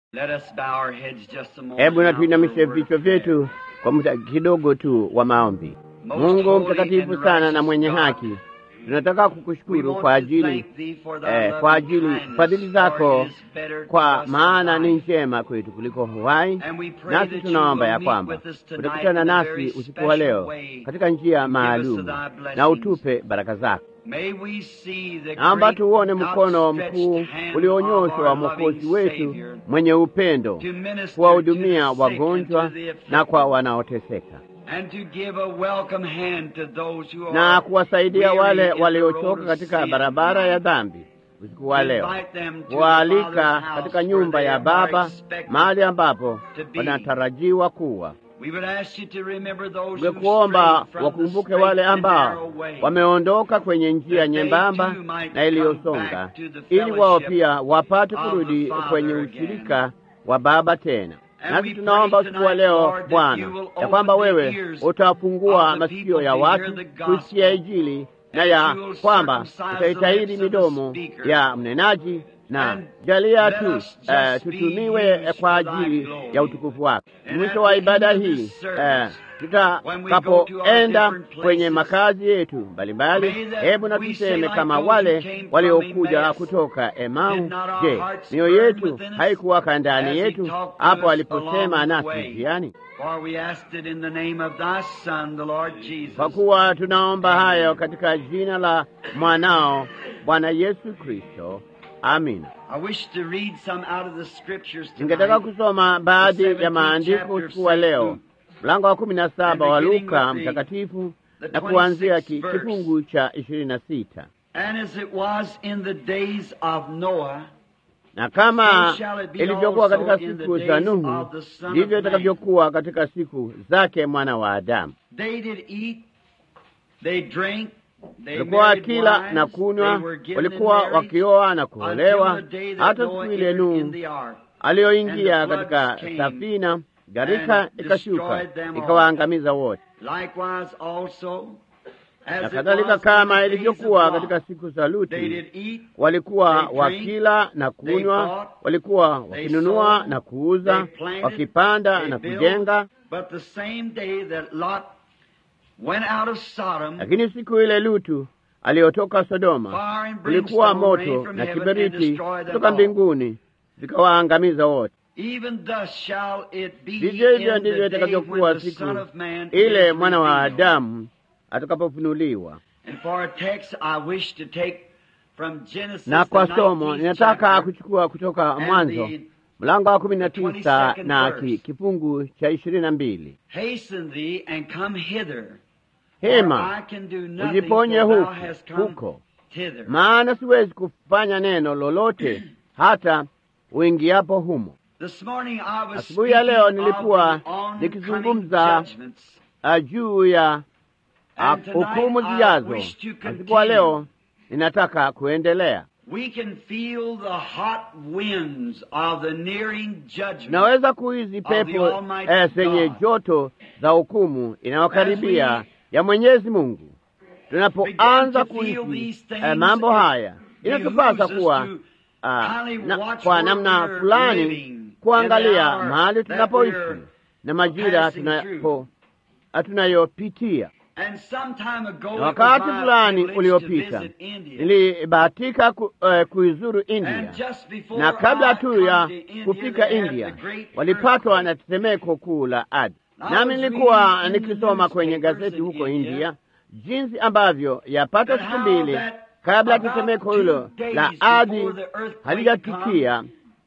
Let us bow our heads just a moment Hebu na now tuinamishe for a word vichwa of prayer. vyetu kwa muda kidogo tu wa maombi. Most Mungu holy mtakatifu and sana na righteous mwenye God, haki, tunataka we kukushukuru want kwa to ajili thank thee for thy eh, loving kwa ajili kindness, fadhili for zako, it is better to kwa us maana than ni life. njema kwetu kuliko uhai. And we pray Nasi that you tunaomba will ya meet kwamba with us tonight utakutana in a nasi very usiku wa special leo way. katika njia Give us maalum thy na blessings. utupe baraka zako. May we see the Naomba great tuone mkono mkuu outstretched hand of ulionyoshwa wa our Mwokozi loving wetu Savior mwenye upendo to minister kuwahudumia to the sick wagonjwa and to the na kwa afflicted, wanaoteseka and to give a welcome hand to those who na are kuwasaidia weary wale in the road waliochoka of katika sin barabara ya tonight. dhambi usiku wa leo, Invite them to the kuwaalika Father's house katika where nyumba they ya are Baba, expected mahali ambapo to be. wanatarajiwa kuwa. We would ask you to remember those who Tungekuomba strayed from the wakumbuke straight wale and ambao narrow way. wameondoka kwenye njia That they nyembamba too might na come iliyosonga, back to the ili wao fellowship pia wapate of the kurudi Father kwenye again. ushirika wa Baba tena. And Nasi we tunaomba pray usiku wa tonight, leo Lord, that Bwana, you will ya kwamba open the wewe ears utafungua of the masikio people ya to watu hear the gospel, kusikia Injili na and ya you will kwamba circumcise utaitahiri the lips of the midomo speaker. ya mnenaji na And jalia let tu us just eh, be tutumiwe used kwa for thy ajili glory. ya utukufu wako. And Mwisho at wa the ibada end of hii this service, eh, when we go to our tutakapoenda different places, kwenye makazi yetu mbalimbali, may that hebu na we say tuseme like kama those who wale came from waliokuja Emmaus, kutoka Emau, did not our je, hearts mioyo burn yetu within us haikuwaka ndani as he yetu talked to hapo us aliposema along the nasi way? njiani? For we asked it in the name of thy Son, the Lord Jesus. Kwa kuwa tunaomba hayo katika jina la mwanao Bwana Yesu Kristo, amina. I wish to read some out of the scriptures Ningetaka tonight. kusoma baadhi The ya 17th maandiko chapter of usiku wa St. leo, Luke. mlango wa kumi na saba wa And beginning Luka with the- mtakatifu the na kuanzia 26th ki- verse. kifungu cha ishirini na sita And as it was in the days of Noah, na kama So shall it be ilivyokuwa also katika in the siku za days Nuhu, of the Son of ndivyo Man. itakavyokuwa katika siku zake mwana wa Adamu. they did eat, they drank, they Walikuwa married wakila wives, na they kunywa, were given in walikuwa marriage wakioa na until kuolewa, the day that hata Noah siku ile entered in Nuhu the ark. aliyoingia And the katika floods came safina, gharika and ikashuka destroyed them all. ikawaangamiza wote. Likewise also, as Na it kadhalika was in kama the days ilivyokuwa of Lot, katika siku za they Luti, did eat, walikuwa they drank, wakila na they kunywa, bought, walikuwa they wakinunua sold, na kuuza, they planted, wakipanda they na built. kujenga. But the same day that Lot went out of Sodom, Lakini siku ile Lutu aliyotoka Sodoma, fire and kulikuwa brimstone rained moto from na heaven and kiberiti destroyed them kutoka all. mbinguni vikawaangamiza wote. Even thus shall it be Vivyo hivyo in ndivyo the day when itakavyokuwa the siku Son of Man ile is mwana wa revealed. Adamu atakapofunuliwa. And for a text I wish to take from Genesis Na the kwa somo 19th ninataka chapter kuchukua kutoka and Mwanzo the mlango wa kumi na tisa 22nd na verse. ki, kifungu cha ishirini na mbili Hasten thee and come hither. hema for I can do nothing ujiponye till thou huku hast come huko, thither. maana siwezi kufanya neno lolote hata uingiapo humo. This morning I was Asubuhi ya leo speaking of nilikuwa the oncoming nikizungumza judgments. Ah, juu ya ah, And tonight hukumu I zijazo. wish to Na siku wa continue. leo ninataka kuendelea. We can feel the hot winds of the nearing judgment. Naweza kuhizi pepo Almighty eh, zenye God. joto za hukumu inayokaribia As we ya Mwenyezi Mungu. Tunapoanza begin to feel kuhisi these things, eh, mambo it haya, inatupasa behooves us kuwa to ah, highly na, watch kwa where namna we're fulani living in kuangalia the hour mahali that tunapoishi we're na majira passing tunapo ah, tunayopitia. And some time ago, Na it was wakati my fulani privilege to uliopita visit India. nilibahatika ku, uh, kuizuru India And just before na kabla I tu come ya to India, kufika they had India the great walipatwa na earthquake. tetemeko kuu la ardhi. I Nami was nilikuwa reading in the nikisoma kwenye newspapers gazeti in huko India India jinsi ambavyo yapata that siku how mbili that kabla ya about tetemeko two hilo days la before ardhi the earthquake halijatukia,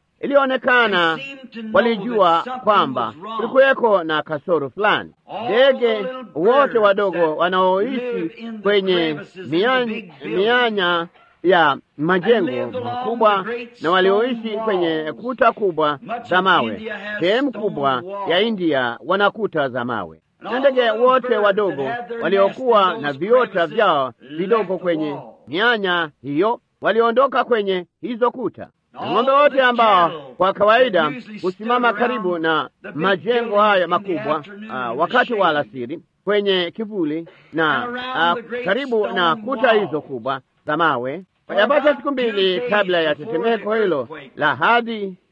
ilionekana They seemed to know walijua that something kwamba was wrong. kulikuweko na kasoro fulani. All Ndege the little wote birds wadogo that live wanaoishi in the kwenye crevices in the mianya, big buildings mianya ya and majengo lived along makubwa the great na walioishi stone kwenye walls. kuta kubwa Much za of mawe. India has Sehemu stone kubwa walls. ya India wana kuta za mawe, And na all ndege the little wote birds wadogo that had their waliokuwa nest in na those viota crevices vyao left vidogo the kwenye wall. mianya hiyo waliondoka kwenye hizo kuta. Na All ng'ombe wote the ambao cattle kwa kawaida that usually husimama stood karibu around na the big majengo buildings haya in the makubwa afternoon ah, in the wakati wa shade. alasiri kwenye kivuli na And around ah, the great karibu na stone kuta wall. hizo kubwa za mawe For yapata about siku two mbili days kabla ya before tetemeko the hilo earthquake. la hadhi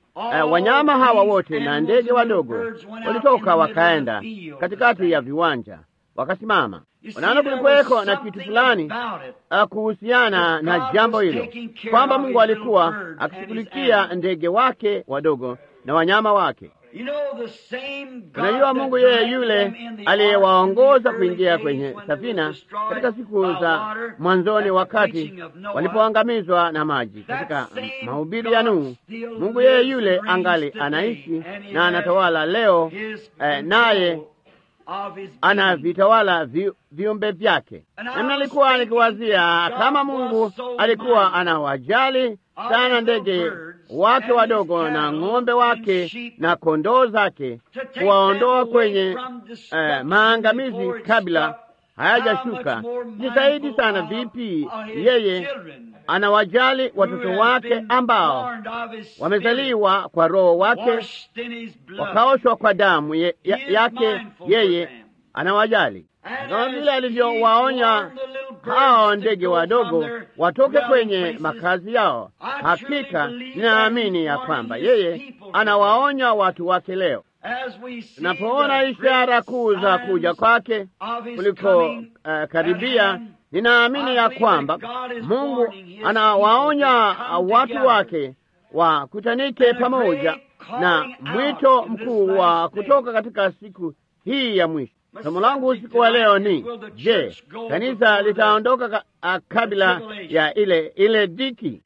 uh, wanyama hawa wote na ndege wadogo walitoka wakaenda katikati ya viwanja wakasimama. Unaona, kulikuweko na kitu fulani kuhusiana na jambo hilo, kwamba Mungu alikuwa akishughulikia ndege wake wadogo na wanyama wake. Unajua, Mungu yeye yule aliyewaongoza kuingia kwenye safina katika siku za mwanzoni, wakati walipoangamizwa na maji, katika mahubiri ya Nuhu, Mungu yeye yule angali anaishi na anatawala leo, eh, naye anavitawala vi, viumbe vyake. Na nalikuwa nikiwazia kama Mungu alikuwa anawajali sana ndege wake wadogo na ng'ombe wake na kondoo zake, kuwaondoa kwenye uh, maangamizi kabla hayajashuka. Ni zaidi sana vipi yeye anawajali watoto wake ambao wamezaliwa kwa Roho wake wakaoshwa kwa damu ye, ya, yake. Yeye anawajali kama vile alivyowaonya hao ndege wadogo watoke kwenye makazi yao. Hakika ninaamini ya kwamba yeye anawaonya watu wake leo. Tunapoona ishara kuu za kuja kwake kuliko uh, karibia, ninaamini ya kwamba Mungu anawaonya watu wake wakutanike pamoja na mwito mkuu wa kutoka katika siku hii ya mwisho. Somo langu usiku wa leo ni je, kanisa litaondoka ka, a, kabla ya ile ile dhiki?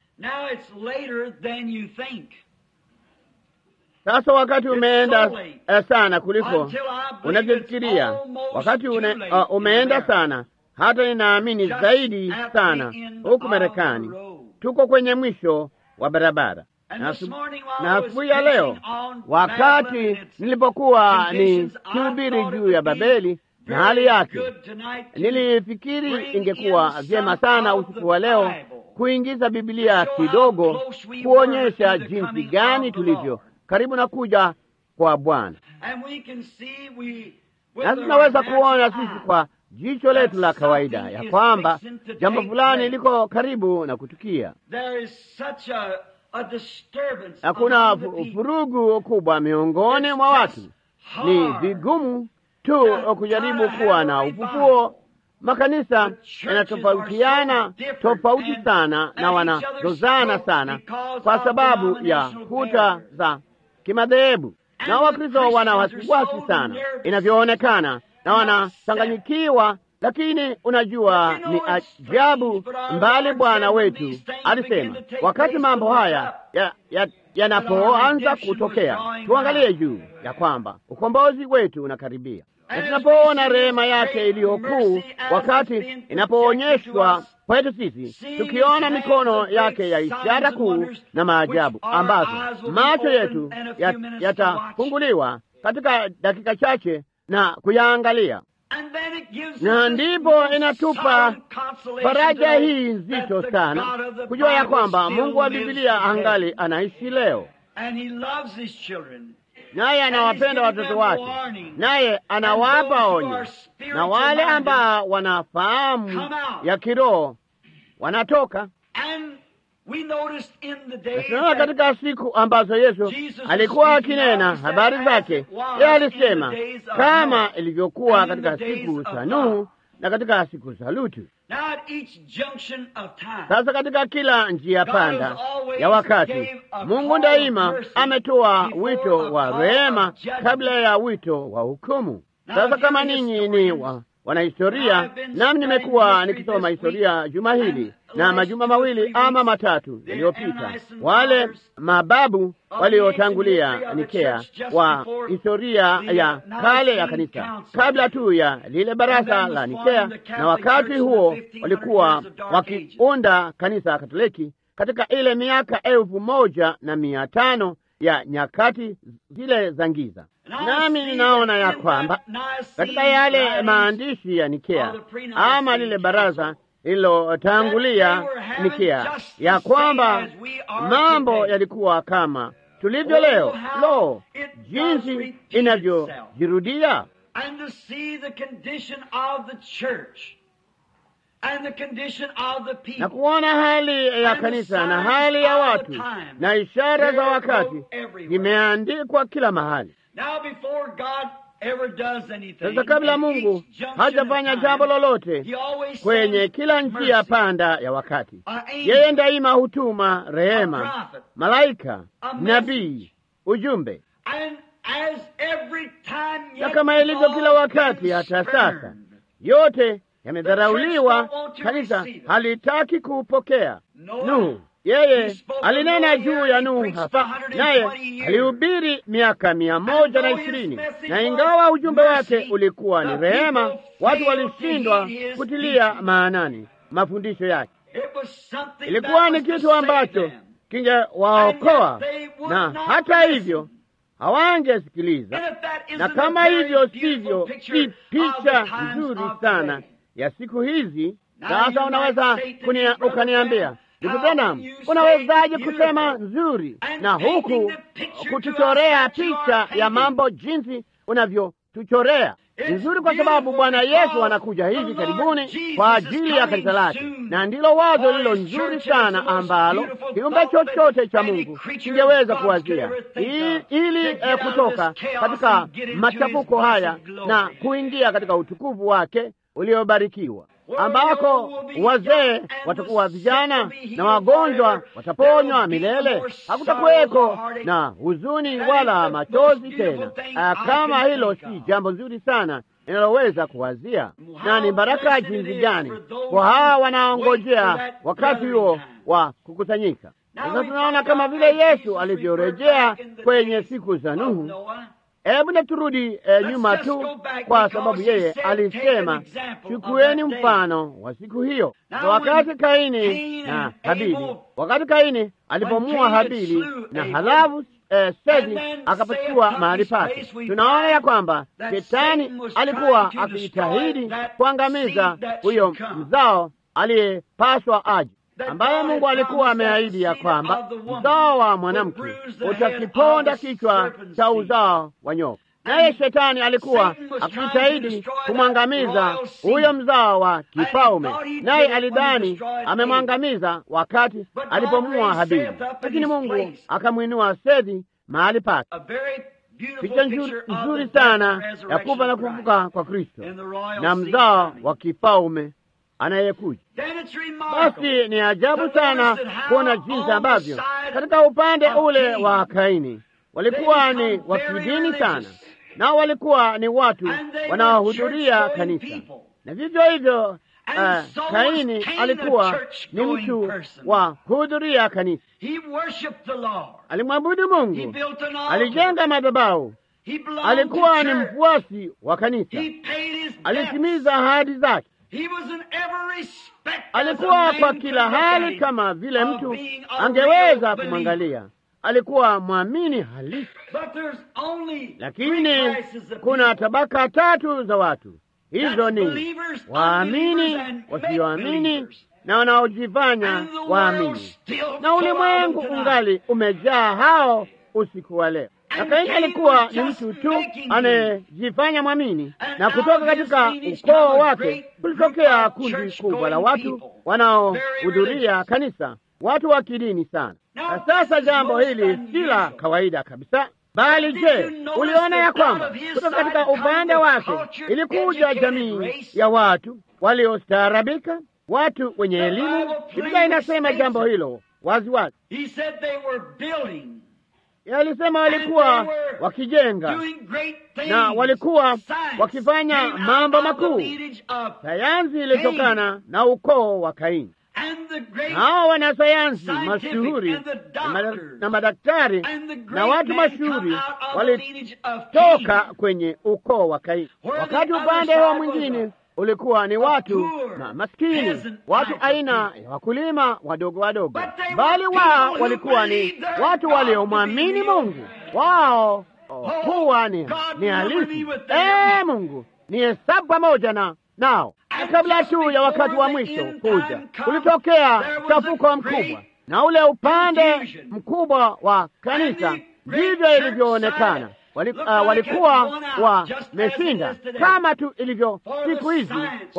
Sasa wakati umeenda uh, sana kuliko unavyofikiria. Wakati une, uh, umeenda sana hata ninaamini zaidi sana. Huku Marekani tuko kwenye mwisho wa barabara na asubuhi ya leo, wakati nilipokuwa ni kihubiri juu ya Babeli na hali yake, nilifikiri ingekuwa vyema sana usiku wa leo kuingiza Biblia kidogo, kuonyesha jinsi gani tulivyo karibu na kuja kwa Bwana, na tunaweza kuona sisi kwa jicho letu la kawaida ya kwamba jambo fulani liko karibu na kutukia. Hakuna vurugu kubwa miongoni mwa watu. Ni vigumu tu kujaribu kuwa na ufufuo. Makanisa yanatofautiana tofauti sana na wanazozana sana kwa sababu ya kuta za kimadhehebu, na Wakristo wana wasiwasi sana inavyoonekana, na wanachanganyikiwa lakini unajua, ni ajabu mbali. Bwana wetu alisema wakati mambo haya yanapoanza ya, ya kutokea, tuangalie juu ya kwamba ukombozi wetu unakaribia, na tunapoona rehema yake iliyokuu, wakati inapoonyeshwa kwetu sisi, tukiona mikono yake ya ishara kuu na maajabu ambazo macho yetu yatafunguliwa yata katika dakika chache na kuyaangalia na ndipo inatupa faraja hii nzito sana kujua ya kwamba Mungu wa Biblia angali anaishi leo, naye anawapenda watoto wake, naye anawapa onyo, na wale ambao wanafahamu ya kiroho wanatoka. Tunaona katika siku ambazo Yesu alikuwa akinena habari zake, yeye alisema kama ilivyokuwa katika siku za Nuhu na katika siku za Lutu. Sasa katika kila njia panda ya wakati, Mungu daima ametoa wito wa rehema kabla ya wito wa hukumu. Sasa kama ninyi ni wa wanahistoria, nami nimekuwa nikisoma historia juma hili na majuma mawili ama matatu yaliyopita, wale mababu waliotangulia Nikea wa historia ya kale ya kanisa, kabla tu ya lile baraza la Nikea, na wakati huo walikuwa wakiunda kanisa Katoliki katika ile miaka elfu moja na mia tano ya nyakati zile za giza. Nami ninaona ya kwamba katika yale maandishi ya Nikea ama lile baraza lililotangulia Nikea, ya kwamba mambo yalikuwa kama tulivyo leo. Lo, jinsi inavyojirudia! na kuona hali ya kanisa na hali ya watu na ishara za wakati zimeandikwa kila mahali. Sasa kabla Mungu hajafanya jambo lolote kwenye kila njia panda ya wakati, yeye daima hutuma rehema, malaika, nabii, ujumbe, na kama ilivyo kila wakati hata sasa, yote yamedharauliwa. Kanisa halitaki kuupokea. Nuhu yeye alinena juu ya Nuhu hapa, naye alihubiri miaka mia moja na ishirini na ingawa ujumbe wake ulikuwa ni rehema, watu walishindwa kutilia maanani mafundisho yake. Ilikuwa ni kitu ambacho kingewaokoa, na hata hivyo hawangesikiliza. Na kama hivyo sivyo, si picha nzuri sana ya siku hizi. Sasa unaweza ukaniambia Ndugu Branham, unawezaje kusema nzuri na huku kutuchorea picha ya mambo jinsi unavyotuchorea nzuri? Kwa sababu Bwana Yesu anakuja hivi karibuni kwa ajili ya kanisa lake, na ndilo wazo lilo nzuri sana ambalo kiumbe chochote cha Mungu kingeweza kuwazia, ili eh, kutoka katika machafuko haya na kuingia katika utukufu wake uliobarikiwa ambako wazee watakuwa vijana na wagonjwa wataponywa milele. Hakutakuweko na huzuni wala machozi tena. Kama hilo si jambo zuri sana linaloweza kuwazia, na ni baraka jinsi gani kwa hawa wanaongojea wakati huo wa kukusanyika. Sasa tunaona kama vile Yesu alivyorejea kwenye siku za Nuhu. Hebu na turudi eh, nyuma tu, kwa sababu yeye alisema chukueni mfano wa siku hiyo. Na wakati Kaini na Habili, wakati Kaini alipomua Habili na halafu eh, Seti akapachukua mahali pake, tunaona ya kwamba Shetani alikuwa akijitahidi kuangamiza huyo mzao aliyepaswa aje ambaye Mungu alikuwa ameahidi ya kwamba uzao wa mwanamke utakiponda kichwa cha uzao wa nyoka. Naye shetani alikuwa akijitahidi kumwangamiza huyo mzao wa kifalme, naye alidhani amemwangamiza wakati alipomua Habili, lakini Mungu akamwinua Sethi mahali pake. Picha nzuri sana ya kufa na kufufuka kwa Kristo na mzao wa kifalme anayekuja. Basi ni ajabu sana kuona jinsi ambavyo katika upande ule wa Kaini walikuwa ni wa kidini sana, nao walikuwa ni watu wanaohudhuria kanisa, na vivyo hivyo uh, Kaini alikuwa ni mtu wa kuhudhuria kanisa. Alimwabudu Mungu, alijenga madhabahu, alikuwa ni mfuasi wa kanisa, alitimiza ahadi zake alikuwa kwa kila hali kama vile mtu angeweza kumwangalia. Alikuwa mwamini halisi, lakini kuna tabaka tatu za watu. Hizo ni waamini, wasioamini na wanaojifanya waamini, na ulimwengu ungali umejaa hao usiku wa leo. Na Kaini alikuwa ni mtu tu anayejifanya mwamini, na kutoka katika ukoo wake kulitokea kundi kubwa la watu wanaohudhuria kanisa, watu wa kidini sana. Na sasa jambo hili si la kawaida kabisa, bali je, uliona ya kwamba kutoka katika upande wake ilikuja jamii ya watu waliostaarabika, watu wenye elimu. Biblia inasema jambo hilo wazi wazi. Alisema walikuwa wakijenga na walikuwa wakifanya mambo makuu. Sayansi ilitokana na ukoo wa Kaini, na hao wanasayansi mashuhuri na madaktari na watu mashuhuri walitoka kwenye ukoo wa Kaini, wakati upande wa mwingine ulikuwa ni watu na maskini, watu aina ya wakulima wadogo wadogo, bali wao walikuwa ni watu waliomwamini Mungu. Wao kuwa ni, ni halisi. Ee Mungu ni hesabu pamoja na nao. Na kabla tu ya wakati wa mwisho kuja, ulitokea chafuko mkubwa, na ule upande mkubwa wa kanisa ndivyo ilivyoonekana Wali, uh, walikuwa wameshinda kama tu ilivyo siku hizi kwa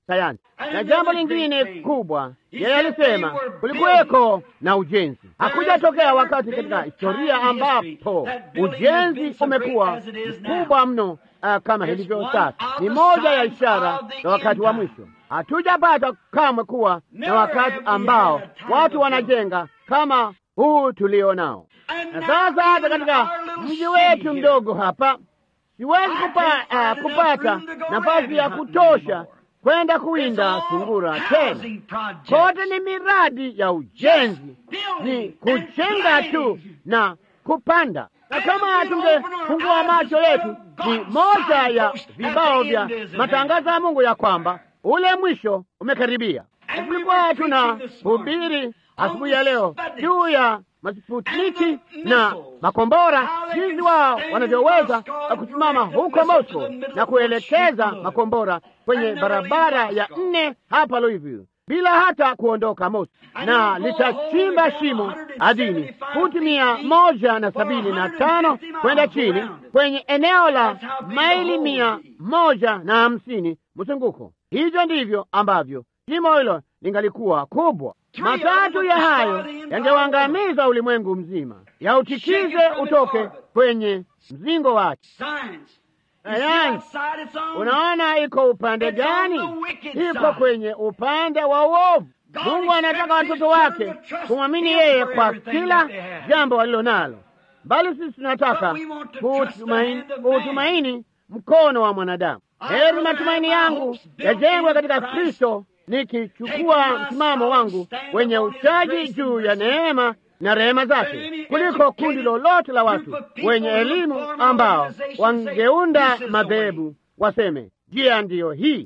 sayansi. Na jambo lingine kubwa, yeye alisema kulikuweko na ujenzi. Hakujatokea wakati katika historia ambapo ujenzi umekuwa mkubwa mno uh, kama hilivyo sasa. Ni moja ya ishara za wakati wa mwisho. Hatujapata kamwe kuwa na wakati ambao watu wanajenga kama huu tulio nao. Na sasa hata katika mji wetu mdogo hapa siwezi kupa, uh, kupata nafasi ya kutosha kwenda kuwinda sungura tena. Kote ni miradi ya ujenzi, ni kujenga tu na kupanda. Na kama tungefungua macho yetu, ni moja ya vibao vya matangazo ya Mungu ya kwamba ule mwisho umekaribia. Tulikuwa tuna hubiri asubuhi ya leo juu ya Masputniki na makombora, jinsi wao wanavyoweza kusimama huko Moscow na kuelekeza makombora kwenye barabara ya nne hapa Louisville bila hata kuondoka Moscow, na litachimba shimo ardhini futi mia moja na sabini na tano kwenda chini kwenye eneo la maili mia moja na hamsini mzunguko. Hivyo ndivyo ambavyo shimo hilo lingalikuwa kubwa. Matatu ya hayo yangewaangamiza ulimwengu mzima, yautikize utoke kwenye mzingo wake. Sayansi, unaona iko upande gani? Iko kwenye upande wa uovu. Mungu anataka watoto wake kumwamini yeye kwa kila jambo walilo nalo, bali sisi tunataka kuutumaini mkono wa mwanadamu. Heri matumaini yangu yajengwe katika Kristo nikichukua msimamo wangu wenye uchaji juu ya neema na rehema zake kuliko kundi lolote la watu wenye elimu ambao wangeunda madhehebu waseme njia ndiyo hii.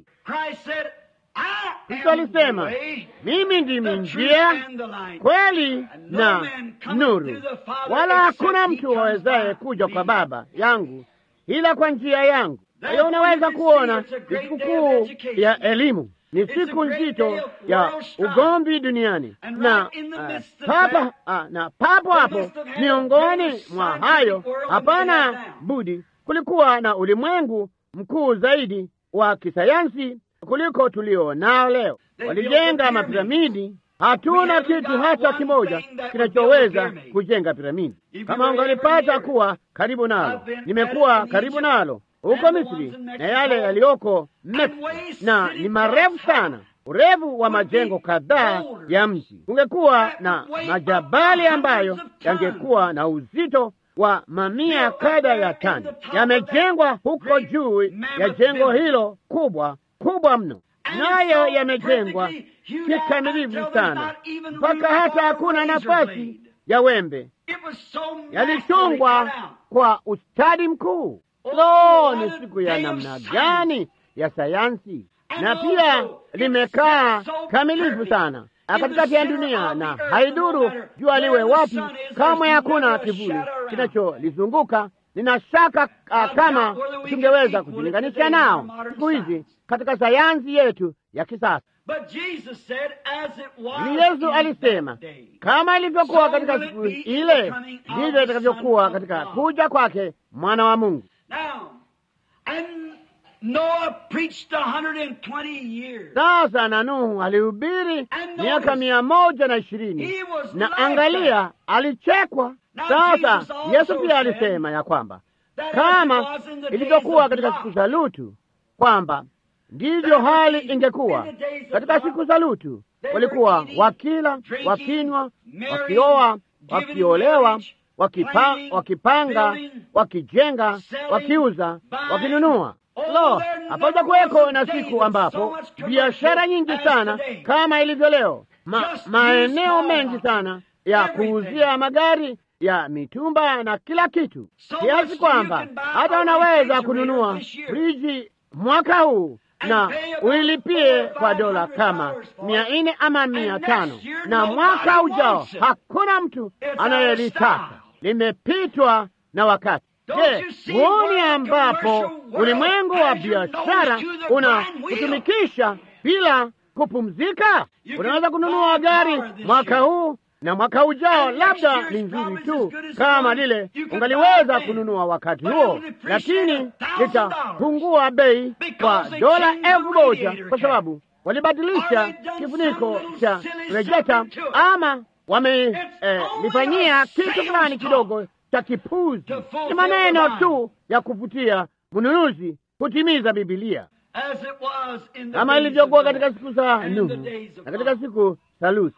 Kristo alisema, mimi ndimi njia, kweli na nuru, wala hakuna mtu awezaye kuja kwa Baba yangu ila kwa njia yangu. Hiyo unaweza kuona ni sikukuu ya elimu ni siku nzito ya ugomvi duniani na uh, papa uh, na papo hapo miongoni mwa hayo, hapana budi, kulikuwa na ulimwengu mkuu zaidi wa kisayansi kuliko tulio nao leo. Walijenga mapiramidi. Hatuna kitu hata kimoja kinachoweza kujenga piramidi. Kama ungalipata kuwa karibu nalo, nimekuwa karibu nalo huko Misri na yale yaliyoko Mexico, na ni marefu sana, urefu wa majengo kadhaa ya mji. Kungekuwa na majabali ambayo yangekuwa na uzito wa mamia kadha ya tani, yamejengwa huko juu ya jengo hilo kubwa kubwa mno, nayo yamejengwa kikamilifu sana mpaka hata hakuna nafasi ya wembe. Yalichongwa kwa ustadi mkuu. Lo, ni siku ya namna gani ya sayansi! Na pia limekaa kamilifu sana katikati ya dunia, na haiduru jua liwe wapi, kamwe hakuna kivuli kinacholizunguka. Nina shaka uh, kama tungeweza kujilinganisha nao siku hizi katika sayansi yetu ya kisasa. Ni Yesu alisema, kama ilivyokuwa katika siku ile, ndivyo itakavyokuwa katika kuja kwake mwana wa Mungu. Sasa na Nuhu alihubiri miaka mia moja na ishirini na angalia, alichekwa. Sasa Yesu pia alisema ya kwamba kama ilivyokuwa katika siku za Lutu, kwamba ndivyo hali ingekuwa katika siku za Lutu. Walikuwa wakila, wakinywa, wakioa, wakiolewa, wakipa, wakipanga, wakijenga, wakiuza, wakinunua. Lo, hapaja kuweko na siku ambapo biashara nyingi sana kama ilivyo leo, ma, maeneo mengi sana ya kuuzia magari ya mitumba na kila kitu, kiasi kwamba hata unaweza kununua friji mwaka huu na uilipie kwa dola kama mia nne ama mia tano na mwaka ujao hakuna mtu anayelitaka, limepitwa na wakati. Je, huoni ambapo ulimwengu wa biashara una kutumikisha bila kupumzika? Unaweza kununua gari mwaka huu na mwaka ujao labda ni nzuri tu kama lile ungaliweza kununua wakati huo, lakini litapungua bei kwa dola elfu moja kwa sababu walibadilisha kifuniko cha rejeta ama wamelifanyia eh, kitu fulani kidogo cha kipuzi. Ni maneno tu ya kuvutia mnunuzi kutimiza Bibilia kama ilivyokuwa katika siku za Nuhu na katika siku za Lutu.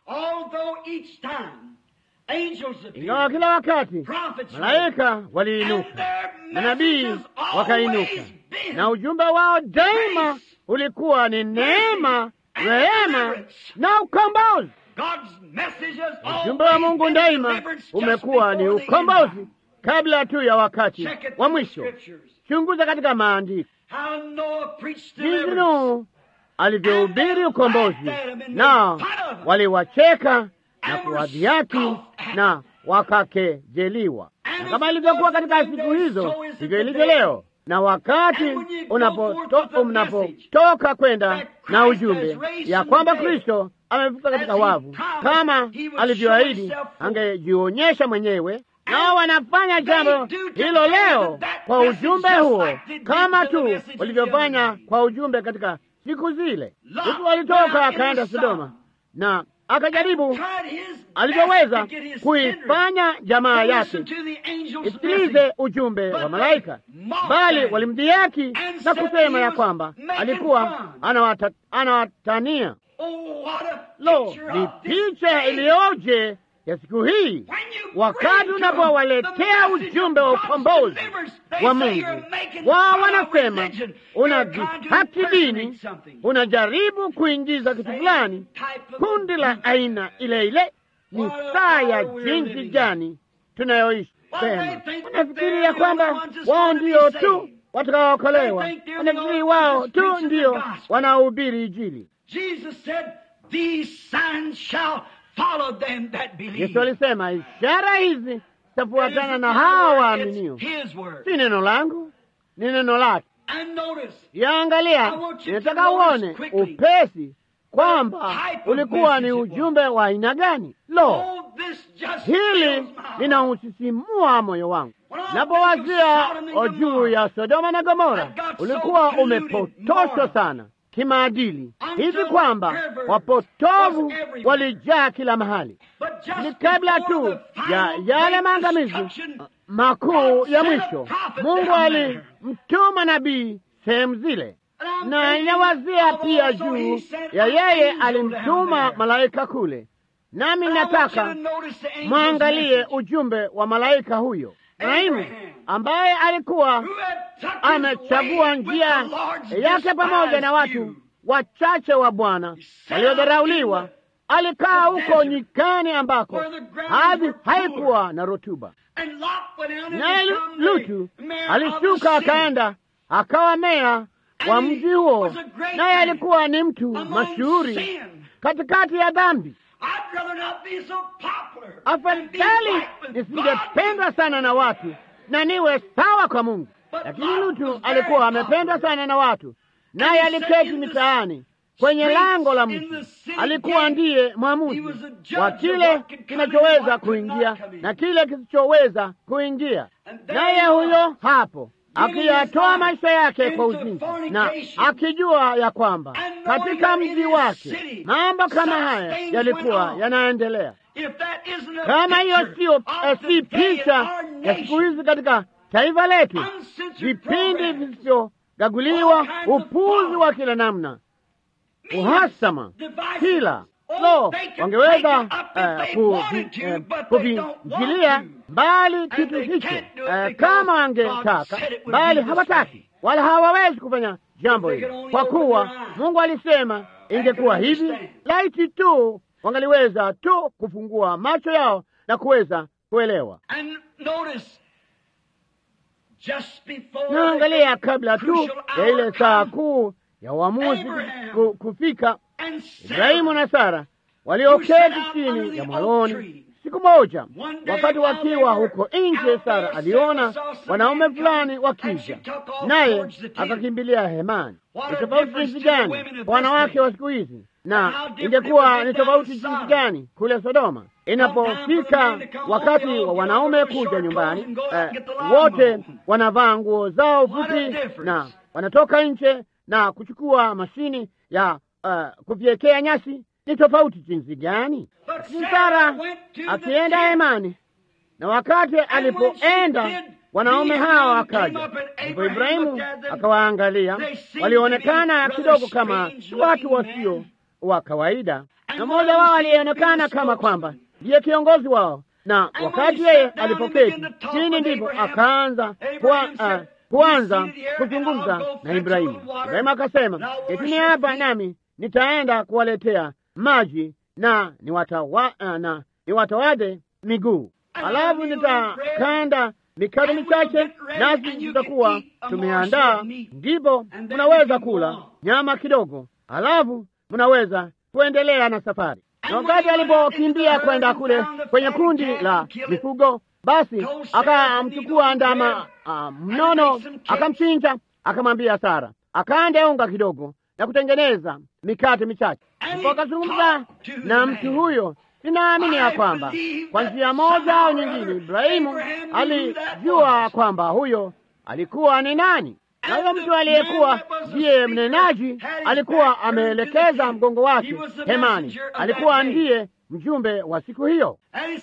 Ingawa kila wakati malaika waliinuka, manabii wakainuka, na ujumbe wao daima ulikuwa ni neema, rehema na ukombozi. Ujumbe wa Mungu daima umekuwa ni ukombozi kabla tu ya wakati wa mwisho. Chunguza katika maandiko jinsi Nuhu alivyohubiri ukombozi, nao waliwacheka na kuwadhihaki na wakakejeliwa. Na kama ilivyokuwa katika siku hizo, ndivyo ilivyo leo. Na wakati unapotoka unapotoka kwenda na ujumbe ya kwamba Kristo amefuka katika wavu kama alivyoahidi, angejionyesha mwenyewe nao wanafanya jambo hilo leo kwa ujumbe huo, kama tu walivyofanya kwa ujumbe katika siku zile. Lutu walitoka akaenda Sodoma na akajaribu alivyoweza kuifanya jamaa yake isikilize ujumbe wa malaika, bali walimdhihaki na kusema ya kwamba alikuwa anawata, anawatania. Lo, ni picha iliyoje ya siku hii wakati unapowaletea ujumbe wa ukombozi wa Mungu, wao wanasema unadhihaki dini, unajaribu kuingiza kitu fulani, kundi la aina ile ile. Ni saa ya jinsi gani tunayoishi? Sema wanafikiria kwamba wao ndio tu watakaookolewa, wanafikiri wao tu ndio wanaohubiri Injili. Yesu alisema ishara hizi zitafuatana na hawa waaminio. Si neno langu, ni neno lake. Yaangalia, ninataka uone upesi kwamba ulikuwa ni ujumbe wa aina gani. Lo, hili linausisimua moyo wangu napowazia juu ya Sodoma na Gomora. Ulikuwa umepotoshwa sana kimaadili hivi kwamba wapotovu walijaa kila mahali. Ni kabla tu ya yale maangamizi makuu ya mwisho, Mungu alimtuma nabii sehemu zile, na inawazia pia juu ya yeye alimtuma malaika kule. Nami nataka mwangalie ujumbe wa malaika huyo Ibrahimu ambaye alikuwa amechagua njia yake pamoja na watu wachache wa Bwana waliodharauliwa. Alikaa huko nyikani ambako ardhi haikuwa na rutuba, naye Lutu alishuka akaenda akawa meya wa mji huo, naye alikuwa ni mtu mashuhuri katikati ya dhambi. Afadhali nisingependwa sana na watu na niwe sawa kwa Mungu. Lakini Lutu alikuwa amependwa sana na watu, naye aliketi mitaani kwenye lango la mji. Alikuwa ndiye mwamuzi wa kile kinachoweza kuingia na kile kisichoweza kuingia, naye huyo hapo akiyatoa maisha yake kwa uzinzi na akijua ya kwamba katika mji wake mambo kama haya yalikuwa yanaendelea. Kama hiyo sio si picha ya siku hizi katika taifa letu, vipindi visivyogaguliwa, upuzi wa kila namna, uhasama, kila lo, wangeweza uh, kuvinjilia mbali kitu hicho uh, kama wangetaka, bali hawataki wala hawawezi kufanya jambo hili, kwa kuwa Mungu alisema ingekuwa hivi. Laiti tu wangaliweza tu kufungua macho yao na kuweza kuelewa. Naangalia kabla tu ya ile saa kuu ya uamuzi kufika, Ibrahimu na Sara walioketi chini ya mwaloni siku moja, wakati wakiwa huko nje, Sara aliona wanaume fulani wakija, naye akakimbilia hemani. Ni tofauti jinsi gani wanawake wa siku hizi, na ingekuwa ni tofauti jinsi gani kule Sodoma inapofika wakati wa wanaume kuja nyumbani. Eh, wote wanavaa nguo zao fupi na wanatoka nje na kuchukua mashini ya uh, kufyekea nyasi ni tofauti jinsi gani? Lakini Sara akienda hemani, na wakati alipoenda wanaume hawa wakaja, ndipo Ibrahimu akawaangalia. Walionekana kidogo kama watu wasio wa kawaida, na mmoja wao alionekana kama kwamba ndiye kiongozi wao, na wakati yeye alipoketi chini, ndipo akaanza kwa, uh, kuanza kuzungumza na Ibrahimu. Ibrahimu akasema, ketini hapa nami nitaenda kuwaletea maji na niwatawa, uh, na niwatawadhe miguu, alafu nitakanda mikate michache, nasi tutakuwa tumeandaa, ndipo mnaweza kula nyama kidogo, alafu mnaweza kuendelea na safari. Na wakati alipokimbia kwenda kule kwenye kundi la mifugo, basi akamchukua ndama uh, mnono, akamchinja, akamwambia Sara akande unga kidogo na kutengeneza mikate michache. Ndipo akazungumza na mtu huyo. Ninaamini ya kwamba kwa njia moja au nyingine Ibrahimu alijua kwamba huyo alikuwa ni nani, na huyo mtu aliyekuwa ndiye mnenaji alikuwa ameelekeza mgongo wake hemani, alikuwa ndiye mjumbe wa siku hiyo.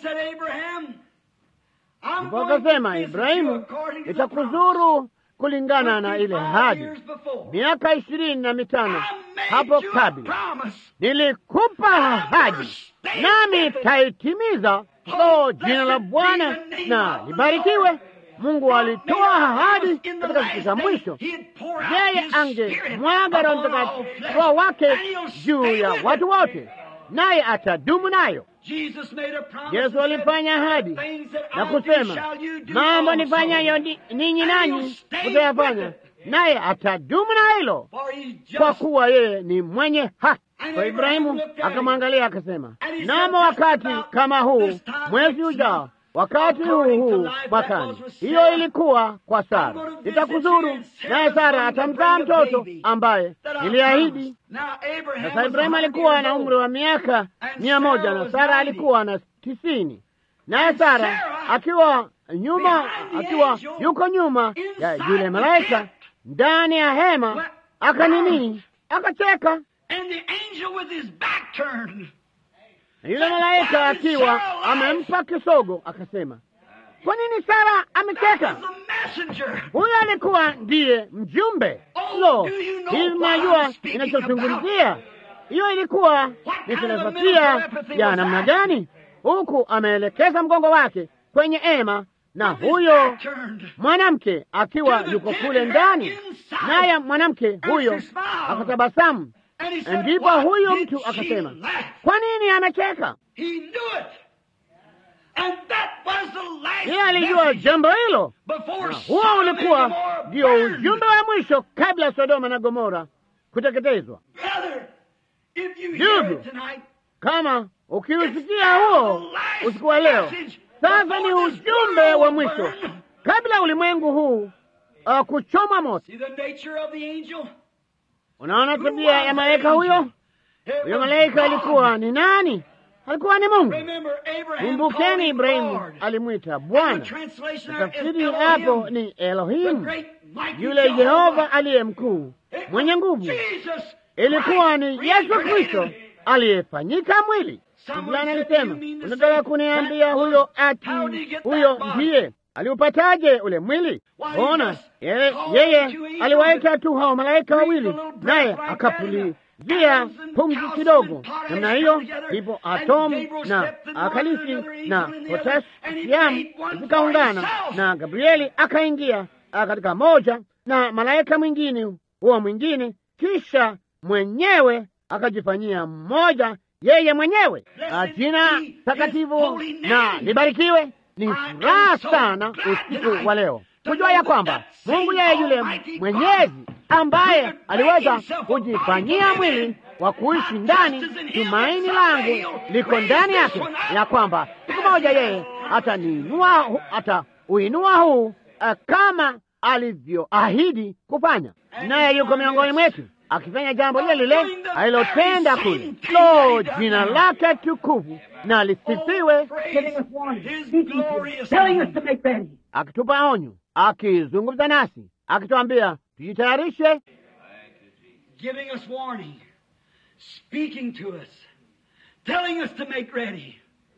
Ndipo akasema, Ibrahimu, nitakuzuru kulingana na ile hadi miaka ishirini na mitano hapo kabla nilikupa ahadi, nami taitimiza. So jina la Bwana na libarikiwe. Mungu alitoa ahadi katika siku za mwisho, yeye angemwaga Roho Mtakatifu, Roho wake juu ya watu wote, naye atadumu nayo. Yesu alifanya ahadi na kusema, mambo nifanyayo ninyi nanyi mtayafanya, naye atadumu na hilo, kwa kuwa yeye ni mwenye haki. Kwa Ibrahimu akamwangalia akasema, namo wakati kama huu mwezi ujao, wakati huu huu mwakani. Hiyo ilikuwa kwa Sara, nitakuzuru naye Sara atamzaa mtoto ambaye niliahidi. Sasa Ibrahimu alikuwa na umri wa miaka mia moja na Sara alikuwa na tisini, naye Sara akiwa nyuma, akiwa yuko nyuma ya yule malaika ndani ya hema, akanini, akacheka na yule malaika akiwa amempa kisogo akasema, kwa nini Sara amecheka? Huyo alikuwa ndiye mjumbe. Lo, hii mnajua inachozungumzia? Hiyo ilikuwa ni filosofia ya namna gani? Huku ameelekeza mgongo wake kwenye ema na huyo mwanamke akiwa yuko kule ndani, naye mwanamke huyo akatabasamu. Ndipo huyo mtu akasema, kwa nini amecheka? Yeye alijua jambo hilo, na huo ulikuwa ndio ujumbe wa mwisho kabla Sodoma na Gomora kuteketezwa. Ndugu, kama ukiusikia huo usiku wa leo, sasa ni ujumbe wa mwisho kabla ulimwengu huu uh, kuchoma moto. Unaona tabia ya malaika huyo? Huyo malaika alikuwa ni nani? Alikuwa ni Mungu. Kumbukeni, Ibrahimu alimwita Bwana. Tafsiri hapo ni Elohimu, yule Yehova aliye mkuu mwenye nguvu. Ilikuwa ni Yesu Kristo aliyefanyika mwili. Fulani alisema, unataka kuniambia huyo ati huyo ndiye aliupataje ule mwili? Ona, yeye, yeye aliwaita tu hao malaika wawili, naye akapulizia pumzi kidogo namna hiyo, ndipo atomu na akalisi na potasiamu zikaungana, na Gabrieli akaingia katika moja na malaika mwingine huo mwingine, kisha mwenyewe akajifanyia mmoja yeye mwenyewe. Jina takatifu na libarikiwe. Ni furaha sana usiku wa leo kujua ya kwamba Mungu yeye yule mwenyezi ambaye aliweza kujifanyia mwili wa kuishi ndani, tumaini langu liko ndani yake, ya kwamba siku moja yeye ataniinua, atauinua huu uh, kama alivyoahidi kufanya, naye yuko miongoni mwetu akifanya jambo lile lile alilotenda kule. Lo, jina lake tukufu na lisifiwe, akitupa onyo, akizungumza nasi, akituambia tujitayarishe, speaking to us, telling us to make ready.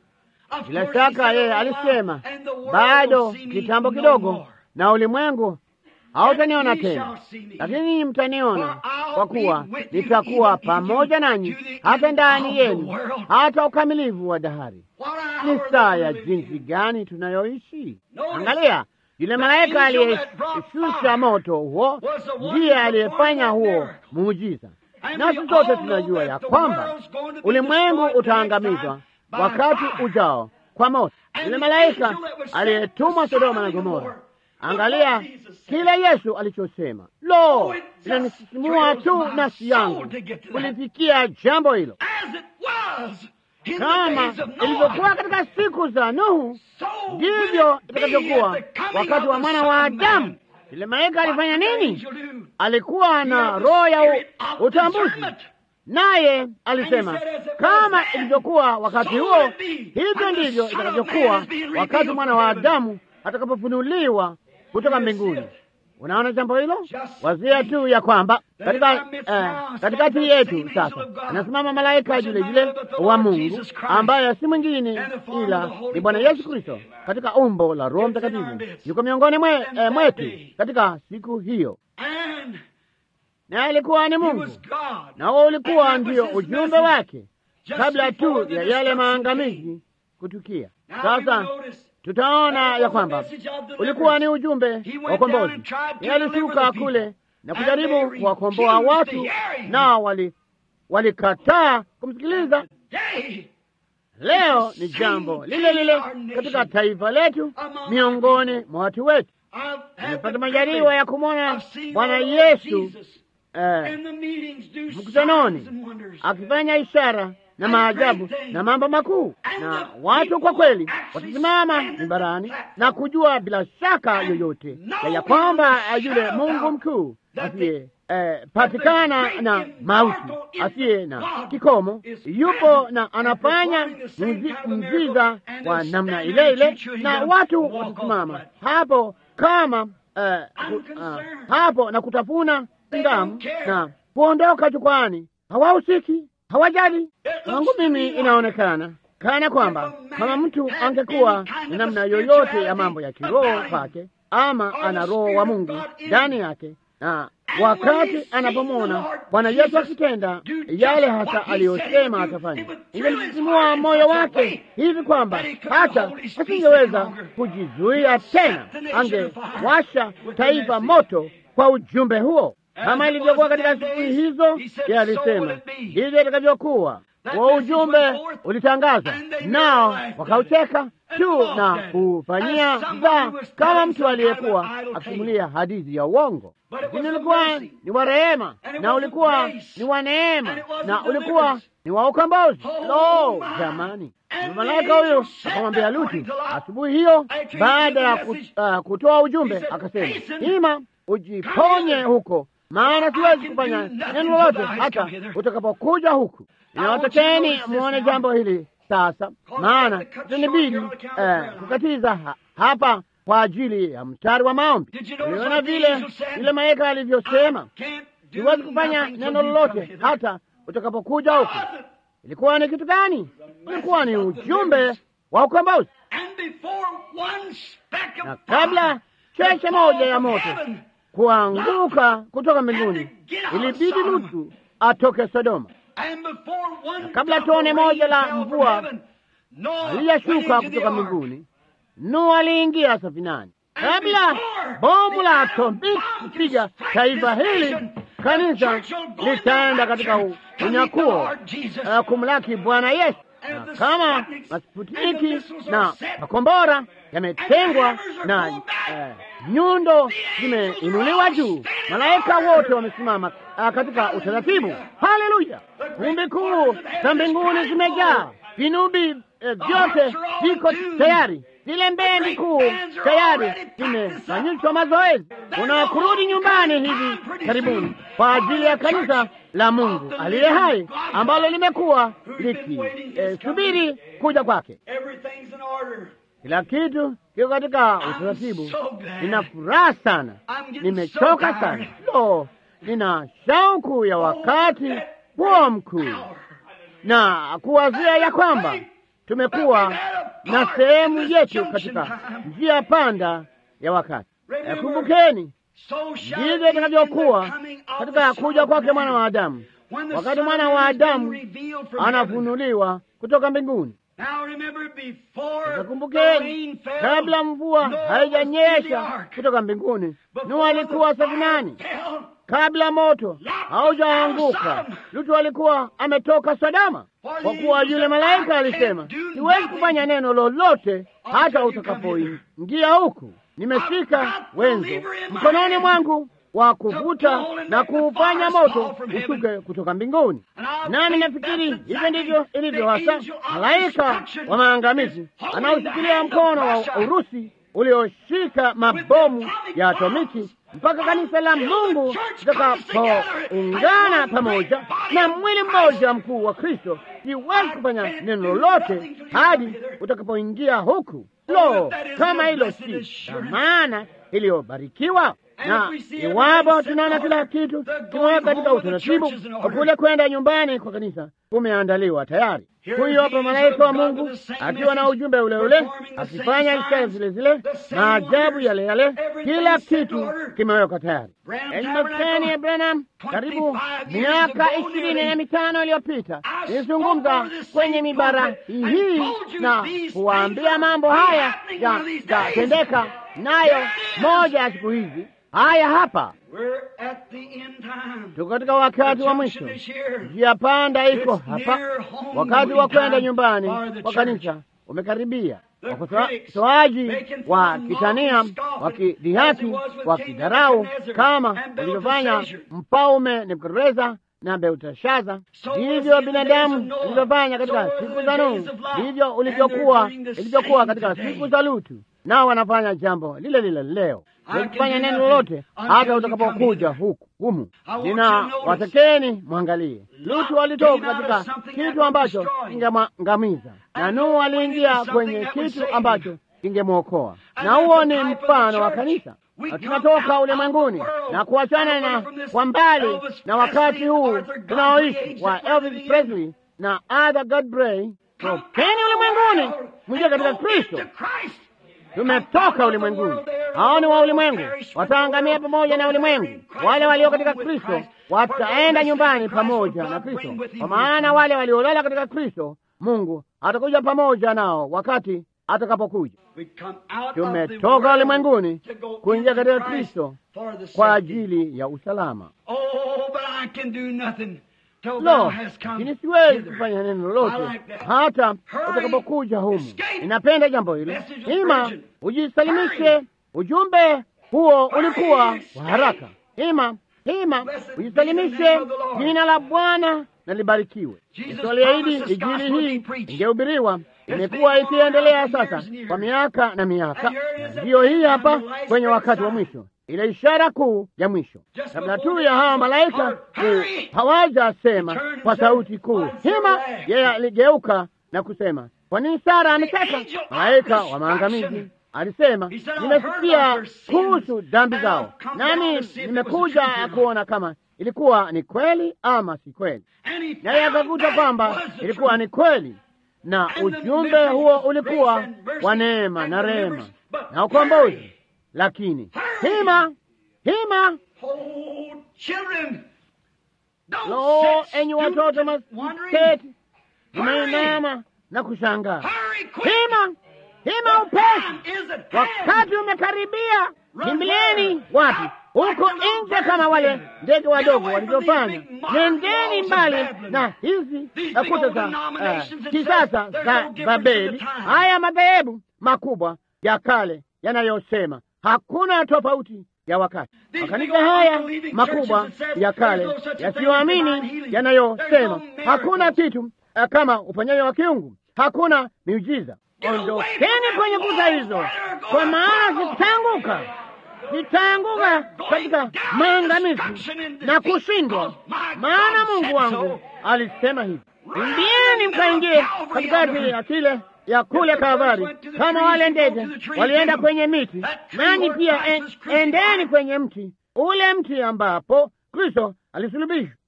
Of Bila course, he shaka said yeye a while, alisema, and the world bado will see me kitambo no kidogo more. na ulimwengu hautaniona Yet ye tena, shall see me. lakini ninyi mtaniona, For I'll kwa be kuwa with you nitakuwa even pamoja into nanyi the hata end ndani of the yenu world. hata ukamilifu wa dahari. What Ni hour saa that ya we live in. jinsi gani tunayoishi! Notice, Angalia, yule malaika angel that brought aliyeshusha fire moto huo was the one ndiye who aliyefanya performed that huo miracle. muujiza. And Nasi we sote all tunajua know ya that the kwamba world's going to be ulimwengu destroyed the next utaangamizwa time by wakati fire. ujao kwa moto. And Yule the malaika angel that was sent aliyetumwa to Sodoma Sodom na and Gomora, Gomorrah. angalia Look what Jesus said. kile Yesu alichosema. Lo, Oh, it just inanisisimua thrills tu my nafsi soul yangu to get to that. kulifikia jambo hilo, As it was in the kama days of ilivyokuwa Noah, katika siku za Nuhu, so ndivyo will it be itakavyokuwa at the coming wakati of wa the mwana Son wa of Man. Adamu. Yule malaika alifanya What did the nini? angel do? Alikuwa He na had the roho ya spirit u- of utambuzi, discernment. naye alisema And he said, as it was kama then, ilivyokuwa wakati so huo, will it be hivyo when the ndivyo Son of Man itakavyokuwa is being wakati revealed mwana from wa heaven. Adamu atakapofunuliwa kutoka Yes, mbinguni. yes. Unaona jambo hilo? Just Wazia tu ya kwamba that katika in our midst eh, now katikati stands yetu the same sasa angel of God, anasimama malaika which is yule none yule other but the wa Lord Mungu Jesus Christ, ambaye si mwingine and the form of ila the Holy ni Bwana Ghost. Yesu Kristo katika umbo la Roho It's in our Mtakatifu, midst. yuko miongoni mwe, And eh, that mwetu day, katika siku hiyo, And naye alikuwa ni he Mungu was God. na huo ulikuwa And that ndio was his ujumbe message. wake Just kabla before tu the ya yale destruction maangamizi kutukia. Now we Sasa notice tutaona that ya was a kwamba message of deliverance. ulikuwa ni ujumbe He wa went down ukombozi. and tried to Yeye deliver alishuka the kule people. na And kujaribu they kuwakomboa refused watu, to hear him. nao wali walikataa kumsikiliza. Today, Leo ni jambo lile lile katika taifa letu, miongoni mwa watu wetu. I've had Nimepata the majaliwa privilege ya kumwona of seeing Bwana the Lord Yesu Jesus eh, in the meetings do signs mkutanoni and wonders. akifanya ishara na maajabu na mambo makuu, na watu kwa kweli watasimama mimbarani na kujua bila shaka yoyote ya ya kwamba yule Mungu mkuu asiye eh, patikana na mauti asiye na kikomo yupo na anafanya mzi- mziza wa namna ile ile, na watu watasimama hapo kama eh, ku, ah, hapo na kutafuna ngamu na kuondoka jukwani. Hawahusiki, hawajali. Kwangu mimi inaonekana kana kwamba kama mtu angekuwa na namna yoyote ya mambo ya kiroho kwake, ama ana roho wa Mungu ndani yake, na wakati anapomwona Bwana Yesu akitenda yale hasa aliyosema atafanya, ingemsisimua moyo wake hivi kwamba hata asingeweza kujizuia tena, angewasha taifa moto kwa ujumbe huo kama ilivyokuwa katika siku hizo. Yeye alisema ndivyo itakavyokuwa. Huo ujumbe ulitangazwa, nao wakaucheka tu na kufanyia mzaa kama mtu aliyekuwa akisimulia hadithi ya uongo, lakini ulikuwa ni wa rehema na ulikuwa ni wa neema na ulikuwa ni wa ukombozi. Lo, jamani! Malaika huyu akamwambia Lutu asubuhi hiyo, baada ya kut- ah, kutoa ujumbe, akasema ima ujiponye huko, maana siwezi kufanya neno lolote hata utakapokuja huku. Inawatakeni muone jambo hili sasa, maana itanibidi eh, kukatiza ha, hapa kwa ajili ya mstari wa maombi. Uliona vile yule malaika alivyosema, siwezi kufanya neno lolote hata utakapokuja huku. Ilikuwa ni kitu gani? Ilikuwa ni ujumbe wa ukombozi, And before one speck of na kabla fire cheche could moja fall ya from moto heaven, kuanguka kutoka mbinguni, ilibidi Lutu atoke Sodoma. and before one kabla drop of tone moja rain la fell from mvua heaven, Noah went aliyashuka into the kutoka ark. mbinguni, Nuhu aliingia safinani. Kabla bomu la atomiki kupiga taifa hili, kanisa litaenda katika u- unyakuo uh, kumlaki Bwana Yesu. Na kama masputiki na makombora yametengwa na eh, nyundo zimeinuliwa juu, malaika wote wamesimama uh, katika utaratibu. Haleluya! Kumbi kuu za mbinguni zimejaa, vinubi eh, vyote viko tayari, zile mbendi kuu tayari zimefanyishwa mazoezi. Kuna kurudi nyumbani hivi karibuni kwa ajili ya kanisa la Mungu aliye hai ambalo limekuwa likisubiri eh, kuja kwake. Everything's in order. Kila kitu kiko katika utaratibu. Nina furaha sana, nimechoka sana. Lo, nina shauku ya wakati huo mkuu na kuwazia ya kwamba tumekuwa na sehemu yetu katika njia panda ya wakati. Kumbukeni, ndivyo itakavyokuwa katika kuja kwake mwana wa Adamu, wakati mwana wa Adamu anafunuliwa kutoka mbinguni. Kumbukeni, kabla mvua haijanyesha kutoka mbinguni, Nuhu alikuwa safinani. Kabla moto haujaanguka, Lutu alikuwa ametoka Sodoma, kwa kuwa yule malaika alisema, siwezi kufanya neno lolote hata utakapoingia huku. Nimeshika wenzo mkononi mwangu wa kuvuta na kuufanya moto ushuke kutoka mbinguni. Nami nafikiri hivyo ndivyo ilivyo hasa. Malaika wa maangamizi anaoshikilia mkono wa Urusi ulioshika mabomu ya atomiki mpaka kanisa la Mungu litakapoungana pamoja na mwili mmoja mkuu wa Kristo, siwezi kufanya neno lolote hadi utakapoingia huku. Lo, kama hilo si maana iliyobarikiwa! Na iwapo tunaona kila kitu kimeweka katika utaratibu, kule kwenda nyumbani kwa kanisa kumeandaliwa tayari. Huyo hapa malaika wa Mungu akiwa na ujumbe ule ule, akifanya ishara zile zile, maajabu yale yale, kila kitu kimewekwa tayari. Enyi maskani ya Branham, karibu miaka ishirini na mitano iliyopita nilizungumza kwenye mibara hii na kuwaambia mambo haya yatendeka, nayo moja ya siku hizi haya hapa tuko katika wakati wa mwisho. Njia panda iko hapa, wakati wa kwenda nyumbani kwa kanisa umekaribia. Wakosoaji wa kitania, wakidhihaki, wakidharau, kama walivyofanya mfalme Nebukadreza na Belteshaza, ndivyo binadamu walivyofanya katika siku za Nuhu, ndivyo ulivyokuwa ilivyokuwa katika siku za Lutu, nao wanafanya jambo lile lile leo kufanya neno lolote hata utakapokuja huku humu. Nina watakeni mwangalie, Lutu alitoka katika kitu ambacho kingemwangamiza na Nuhu aliingia kwenye kitu ambacho kingemwokoa, na huo ni mfano wa kanisa. Tunatoka ulimwenguni na kuachana na kwa mbali na wakati huu tunaoishi wa Elvis Presley na Arthur Godfrey. Tokeni ulimwenguni mwingie katika Kristo. Tumetoka ulimwenguni. Hao ni wa ulimwengu, wataangamia pamoja na ulimwengu. Wale walio katika Kristo wataenda nyumbani pamoja na Kristo, kwa maana wale waliolala katika Kristo, Mungu atakuja pamoja nao wakati atakapokuja. Tumetoka ulimwenguni kuingia katika Kristo kwa ajili ya usalama. Lo, lakini siwezi kufanya neno lolote hata utakapokuja humu. Ninapenda jambo hilo. Ima ujisalimishe. Ujumbe huo ulikuwa wa haraka. Ima ima ujisalimishe. Jina la Bwana na libarikiwe. Yesu aliahidi injili hii ingehubiriwa, imekuwa ikiendelea sasa kwa miaka na miaka, na ndiyo hii hapa kwenye wakati wa mwisho ile ishara kuu ya mwisho, kabla tu ya hawa malaika hawajasema kwa sauti kuu hima, yeye aligeuka na kusema, kwa nini Sara amecheka? Malaika wa maangamizi alisema, nimesikia kuhusu dhambi zao, nami nimekuja kuona kama ilikuwa ni kweli ama si kweli. Naye akakuta kwamba ilikuwa ni kweli, na ujumbe huo ulikuwa wa neema na rehema na ukombozi lakini hima hima, lo, enyi watoto masketi, umeinama na kushangaa. Hima hima, upesi, wakati umekaribia. Kimbilieni wapi? Huko nje, kama wale ndege wadogo walivyofanya. Nendeni mbali na hizi kuta za uh, kisasa za Babeli, haya madhehebu makubwa ya kale yanayosema hakuna tofauti ya wakati. Makanisa haya makubwa ya kale yasiyoamini yanayosema hakuna kitu kama uponyaji wa kiungu, hakuna miujiza. Ondokeni kwenye kuta hizo, kwa maana zitaanguka, zitaanguka katika maangamizi na kushindwa. Maana Mungu wangu alisema hivi, ingieni mkaingie katikati ya kile ya kule Kalvari, kama wale ndege walienda kwenye miti, nanyi pia en, endeni kwenye mti ule, mti ambapo Kristo alisulubishwa,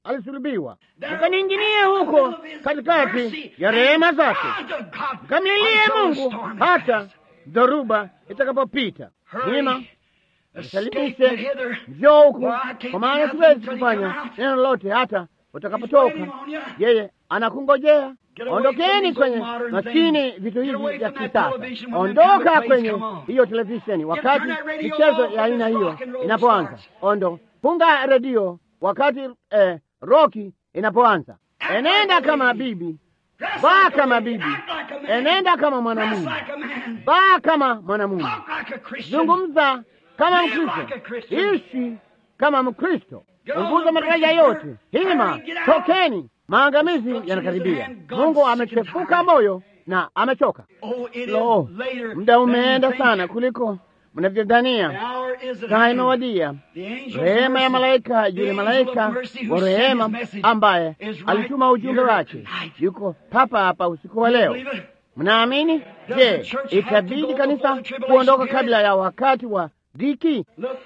alisulubiwa, mkaniinginie huko katikati ya rehema zake, mkamlilie Mungu hata dhoruba itakapopita. Ima salimishe, njoo huku, kwa maana siwezi kufanya neno lolote hata utakapotoka. Yeye anakungojea. Ondokeni kwenye maskini vitu hivi vya kisasa, ondoka kwenye hiyo televisheni wakati michezo ya aina hiyo inapoanza. Ondo, funga redio wakati eh, roki inapoanza. Enenda kama bibi, vaa kama bibi, enenda kama mwanamume, vaa kama mwanamume, zungumza kama Mkristo, ishi kama Mkristo, punguza madaraja yote. Hima, tokeni, maangamizi yanakaribia. Mungu amechefuka moyo na amechoka. Lo, muda umeenda sana kuliko mnavyodhania. Saa imewadia. Rehema ya malaika, yule malaika wa rehema ambaye alituma ujumbe wake yuko papa hapa usiku wa leo. Mnaamini? Je, itabidi kanisa kuondoka kabla ya wakati wa dhiki?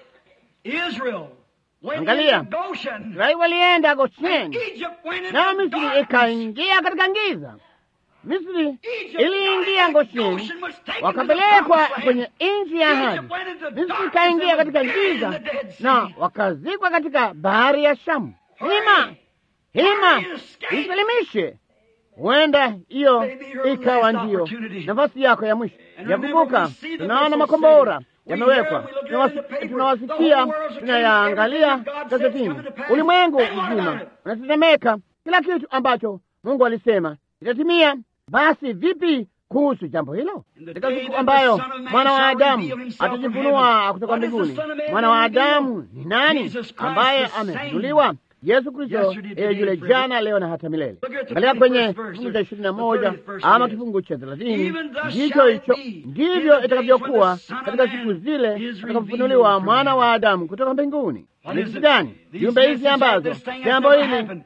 Angalia, Israeli walienda Gosheni, nayo Misri ikaingia katika giza. Misri iliingia Gosheni, wakapelekwa kwenye nchi ya ahadi. Misri ikaingia katika giza na wakazikwa katika bahari ya Shamu. Hima, hima, isalimishe. Huenda hiyo ikawa ndiyo nafasi yako ya mwisho ya kuvuka. Tunaona makombora yamewekwa, tunawasikia, tunayaangalia gazetini. Ulimwengu mzima unatetemeka, kila kitu ambacho Mungu alisema itatimia. Basi vipi kuhusu jambo hilo? Katika siku ambayo mwana wa Adamu atajifunua kutoka mbinguni, mwana wa Adamu ni nani ambaye amefunuliwa? Yesu Kristo yule jana, leo na hata milele. Angalia kwenye kifungu cha ishirini na moja ama kifungu cha thelathini. Ndicho hicho ndivyo itakavyokuwa katika siku zile atakapofunuliwa mwana wa Adamu kutoka mbinguni. Ni kitu gani? Jumbe hizi ambazo jambo hili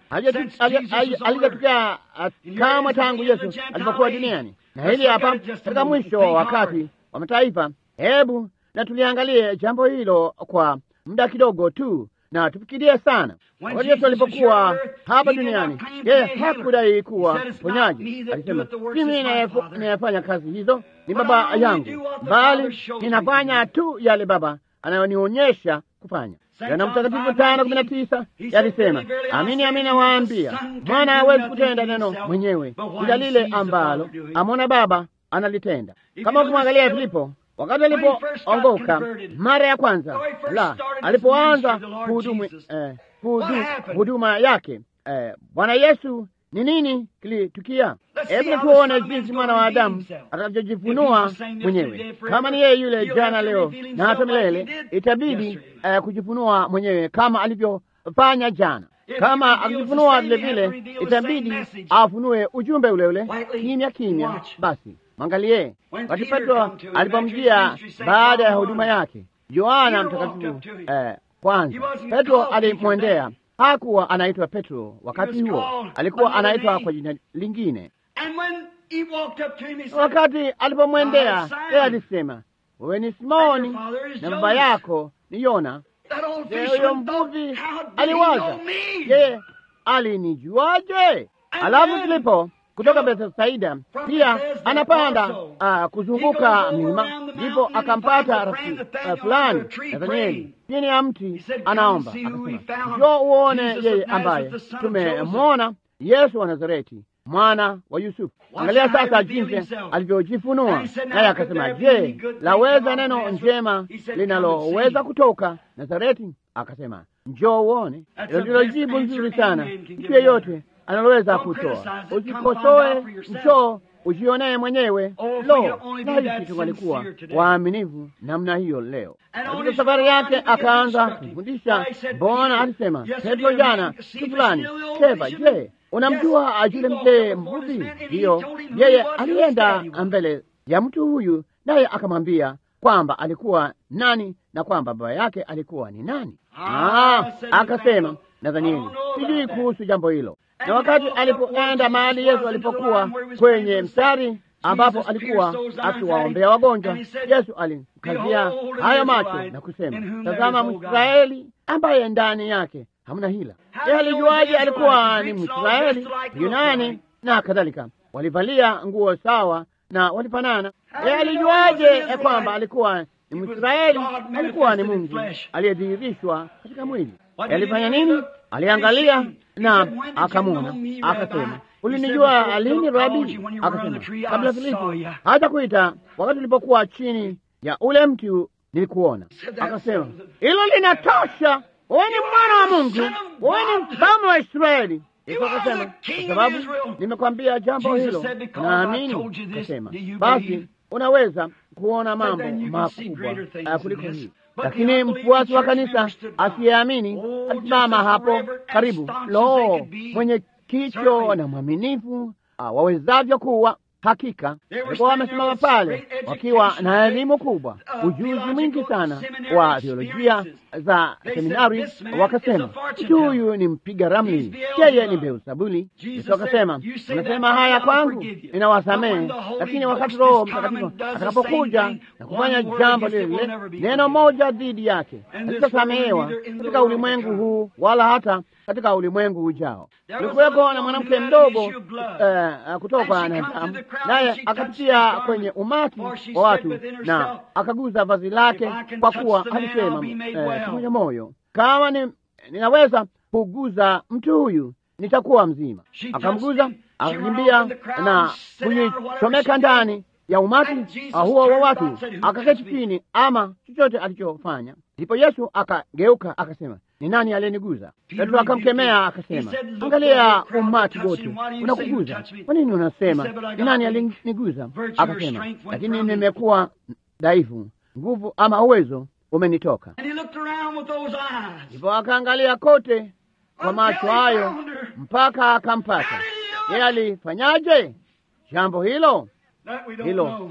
halijatokea kamwe tangu Yesu alipokuwa duniani, na hili hapa katika mwisho wa wakati wa mataifa. Hebu na tuliangalie jambo hilo kwa muda kidogo tu na tufikirie sana. Wakati Yesu alipokuwa hapa duniani, yeye hakudai kuwa ponyaji. Alisema, si mimi ninayefanya kazi hizo, ni Baba yangu, bali ninafanya tu yale Baba anayonionyesha kufanya. Yohana Mtakatifu tano kumi na tisa yalisema, amini amini nawaambia, mwana hawezi kutenda neno mwenyewe, ila lile ambalo amona Baba analitenda. Kama ukimwangalia Filipo wakati alipoongoka mara ya kwanza, la alipoanza kuhudumu eh, huduma yake eh, Bwana Yesu, ni nini kilitukia? Hebu tuone jinsi mwana wa Adamu atakavyojifunua mwenyewe. Kama ni yeye yule jana, leo na hata milele, itabidi eh, kujifunua mwenyewe kama alivyofanya jana. Kama akijifunua vile vile, itabidi afunue ujumbe ule ule kimya kimya. Basi Mwangalie wakati Petro alipomjia baada ya huduma yake, Yohana Mtakatifu eh, kwanza Petro alimwendea. Hakuwa anaitwa Petro wakati huo, alikuwa anaitwa kwa jina lingine. Wakati alipomwendea yeye alisema, wewe ni Simoni na baba yako ni Yona. Huyo mvuvi aliwaza, yeye alinijuaje? Alafu Filipo kutoka Bethsaida pia anapanda uh, kuzunguka milima, ndipo akampata rafiki uh, fulani Nathanieli chini ya mti, anaomba akasema, njoo uone yeye ambaye tumemwona, Yesu wa Nazareti, mwana wa Yusufu. Angalia sasa jinsi alivyojifunua, naye akasema, je, laweza neno njema linaloweza kutoka Nazareti? Akasema, njoo uone. Hilo ndilo jibu nzuri sana mtu yeyote analoweza kutoa. Usikosoe, njoo ujionee mwenyewe. Lo, laiti tungalikuwa waaminifu namna hiyo leo. Katika safari yake akaanza kufundisha. Mbona alisema Petro jana si fulani Keba, je, unamjua ajule mzee mvuvi? Ndiyo, yeye alienda mbele ya mtu huyu, naye akamwambia kwamba alikuwa nani na kwamba baba yake alikuwa ni nani. Ah, akasema Nathanieli, sijui kuhusu jambo hilo na wakati alipoenda mahali Yesu alipokuwa kwenye mstari ambapo alikuwa akiwaombea wagonjwa, Yesu alimkazia hayo macho na kusema, tazama Mwisraeli ambaye ndani yake hamna hila. Yeye alijuaje alikuwa ni Mwisraeli, Yunani na kadhalika? Walivalia nguo sawa na walifanana. Yeye alijuaje ya kwamba alikuwa ni Mwisraeli? Alikuwa ni Mungu aliyedhihirishwa katika mwili. Alifanya nini? Aliangalia na akamwona, akasema, ulinijua lini Rabi? Akasema, kabla Filipo hata kuita, wakati ulipokuwa chini ya ule mti nilikuona. Akasema, hilo linatosha, wewe ni mwana wa Mungu, wewe ni mfalme wa Israeli. Yesu akasema, kwa sababu nimekwambia jambo hilo, naamini. Akasema, basi unaweza kuona mambo makubwa kuliko hii. Lakini mfuasi wa kanisa asiyeamini alisimama hapo karibu, lo, mwenye kicho na mwaminifu wawezavyo kuwa Hakika walikuwa wamesimama pale wakiwa na elimu kubwa, ujuzi mwingi sana wa theolojia za seminari. Wakasema, mtu huyu ni mpiga ramli, yeye ni Beelzebuli. Yesu akasema, unasema haya kwangu, ninawasamehe, lakini wakati Roho Mtakatifu atakapokuja na kufanya jambo lile lile, neno moja dhidi yake halitasamehewa katika ulimwengu huu wala hata katika ulimwengu ujao. Kulikuweko na mwanamke mdogo uh, kutoka Nazamu, naye akapitia kwenye umati wa watu na akaguza vazi lake, kwa kuwa alisema kimoja moyo, kama ni, ninaweza kuguza mtu huyu nitakuwa mzima. Akamguza, akakimbia na kujichomeka ndani ya umati huo wa watu, akaketi chini, ama chochote alichofanya. Ndipo Yesu akageuka akasema, ni nani aliyeniguza? Petro akamkemea akasema, angalia umati wote unakuguza, kwa nini unasema ni nani aliniguza? Akasema, lakini nimekuwa dhaifu, nguvu ama uwezo umenitoka. Ndipo akaangalia kote kwa macho hayo mpaka akampata. Yeye alifanyaje jambo hilo? Hilo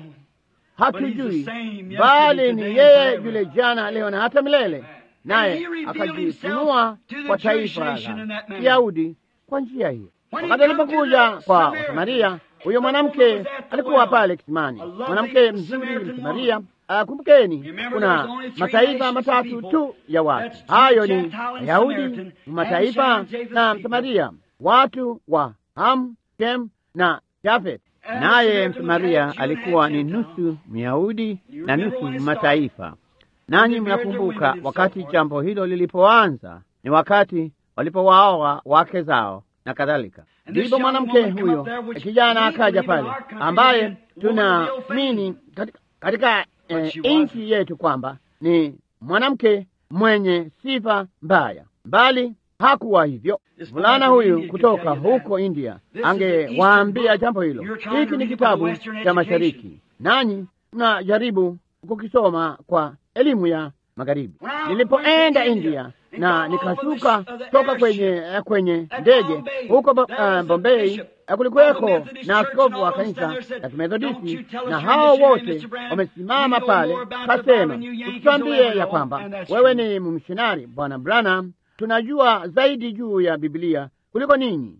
hatujui, bali ni yeye yule jana, leo na hata milele naye akajifunua kwa taifa la Kiyahudi kwa njia hiyo. Wakati alipokuja kwa Wasamaria, huyo mwanamke alikuwa pale kisimani, mwanamke mzuri Msamaria. Kumbukeni, kuna mataifa matatu tu ya watu, hayo ni Wayahudi, mataifa na Msamaria, watu wa Ham, Shem na Jafet. Naye Msamaria alikuwa ni nusu Myahudi na nusu mataifa. Nanyi mnakumbuka wakati jambo hilo lilipoanza, ni wakati walipowaoa wake zao na kadhalika. Ndipo mwanamke huyo kijana akaja pale, ambaye tunaamini katika, katika eh, nchi yetu kwamba ni mwanamke mwenye sifa mbaya, bali hakuwa hivyo. Mvulana huyu kutoka huko India angewaambia jambo hilo. Hiki ni kitabu cha Mashariki, nanyi mnajaribu kukisoma kwa elimu ya magharibi. Nilipoenda India na nikashuka toka kwenye kwenye ndege huko uh, Bombay, kulikuweko na askofu wa kanisa la Kimethodisti, na hao wote wamesimama pale, kasema, usitwambie ya kwamba wewe ni mmishinari Bwana Branham, tunajua zaidi juu ya Biblia kuliko ninyi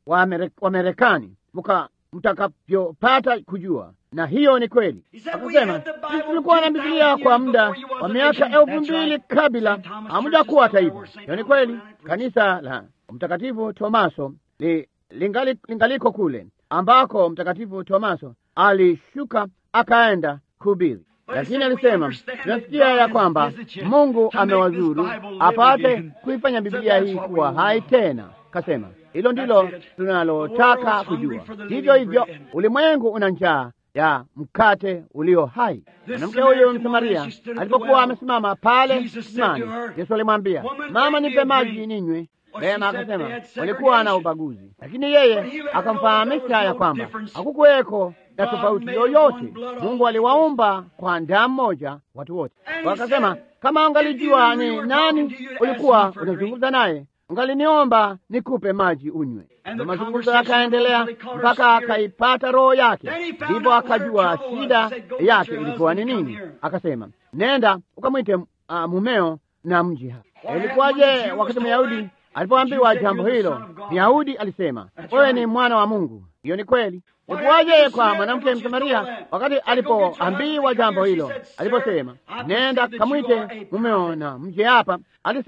Wamerekani muka mtakavyopata kujua na hiyo ni kweli. Akasema sisi tulikuwa na Biblia kwa muda wa miaka elfu mbili kabla hamujakuwa taifa. Hiyo ni kweli. Kanisa la Mtakatifu Tomaso li, lingali, lingaliko kule ambako Mtakatifu Tomaso alishuka akaenda kuhubiri, lakini alisema tunasikia ya kwamba Mungu amewazuru apate kuifanya Biblia hii kuwa hai tena. Kasema hilo ndilo tunalotaka kujua. Hivyo hivyo ulimwengu una njaa ya mkate ulio hai. Mwanamke huyo Msamaria alipokuwa amesimama pale kisimani, Yesu alimwambia, mama, nipe maji ninywe. Vema, akasema walikuwa na ubaguzi, lakini yeye akamfahamisha ya kwamba hakukuweko na tofauti yoyote. Mungu aliwaumba kwa damu moja watu wote. Wakasema, kama ungalijua ni nani ulikuwa unazungumza naye ungaliniomba nikupe maji unywe. Na mazungumzo yakaendelea mpaka akaipata roho yake, ndipo akajua shida yake ilikuwa ni nini. Akasema, nenda ukamwite uh, mumeo na mji hapa. Ilikuwaje wakati Myahudi alipoambiwa jambo hilo? Myahudi alisema, wewe ni mwana wa Mungu. Hiyo ni kweli. Ilikuwaje kwa mwanamke Msamaria wakati alipoambiwa jambo hilo? Aliposema, nenda kamwite mumeo na mje hapa, alisema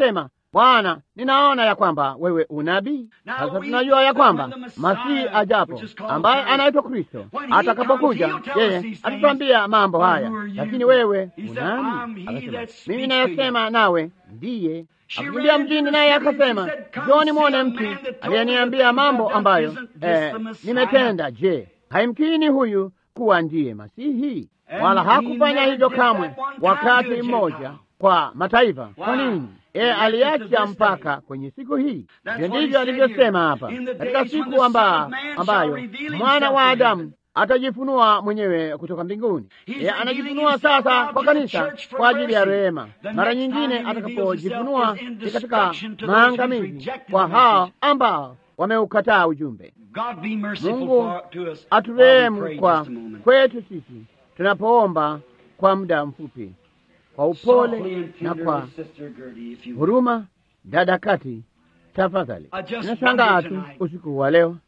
Bwana, ninaona ya kwamba wewe unabii. Sasa tunajua ya kwamba Masihi ajapo, ambaye anaitwa Kristo, atakapokuja yeye atatuambia mambo haya, lakini wewe unani? Akasema, mimi nayasema nawe ndiye. Akakimbia mjini, naye akasema, njoni mwone mtu aliyeniambia mambo ambayo eh, nimetenda. Je, haimkini huyu kuwa ndiye Masihi? Wala hakufanya hivyo kamwe wakati mmoja kwa mataifa. Kwa nini? Yeye aliacha mpaka kwenye siku hii. Hivyo ndivyo alivyosema hapa, katika siku amba, ambayo mwana wa Adamu atajifunua mwenyewe kutoka mbinguni. Yeye anajifunua sasa kwa kanisa kwa ajili ya rehema. Mara nyingine atakapojifunua ni katika maangamizi kwa hao ambao wameukataa ujumbe. Mungu aturehemu kwa kwetu sisi tunapoomba kwa muda mfupi kwa upole na kwa huruma. Dada Kati, tafadhali. Ninashangaa tu usiku wa leo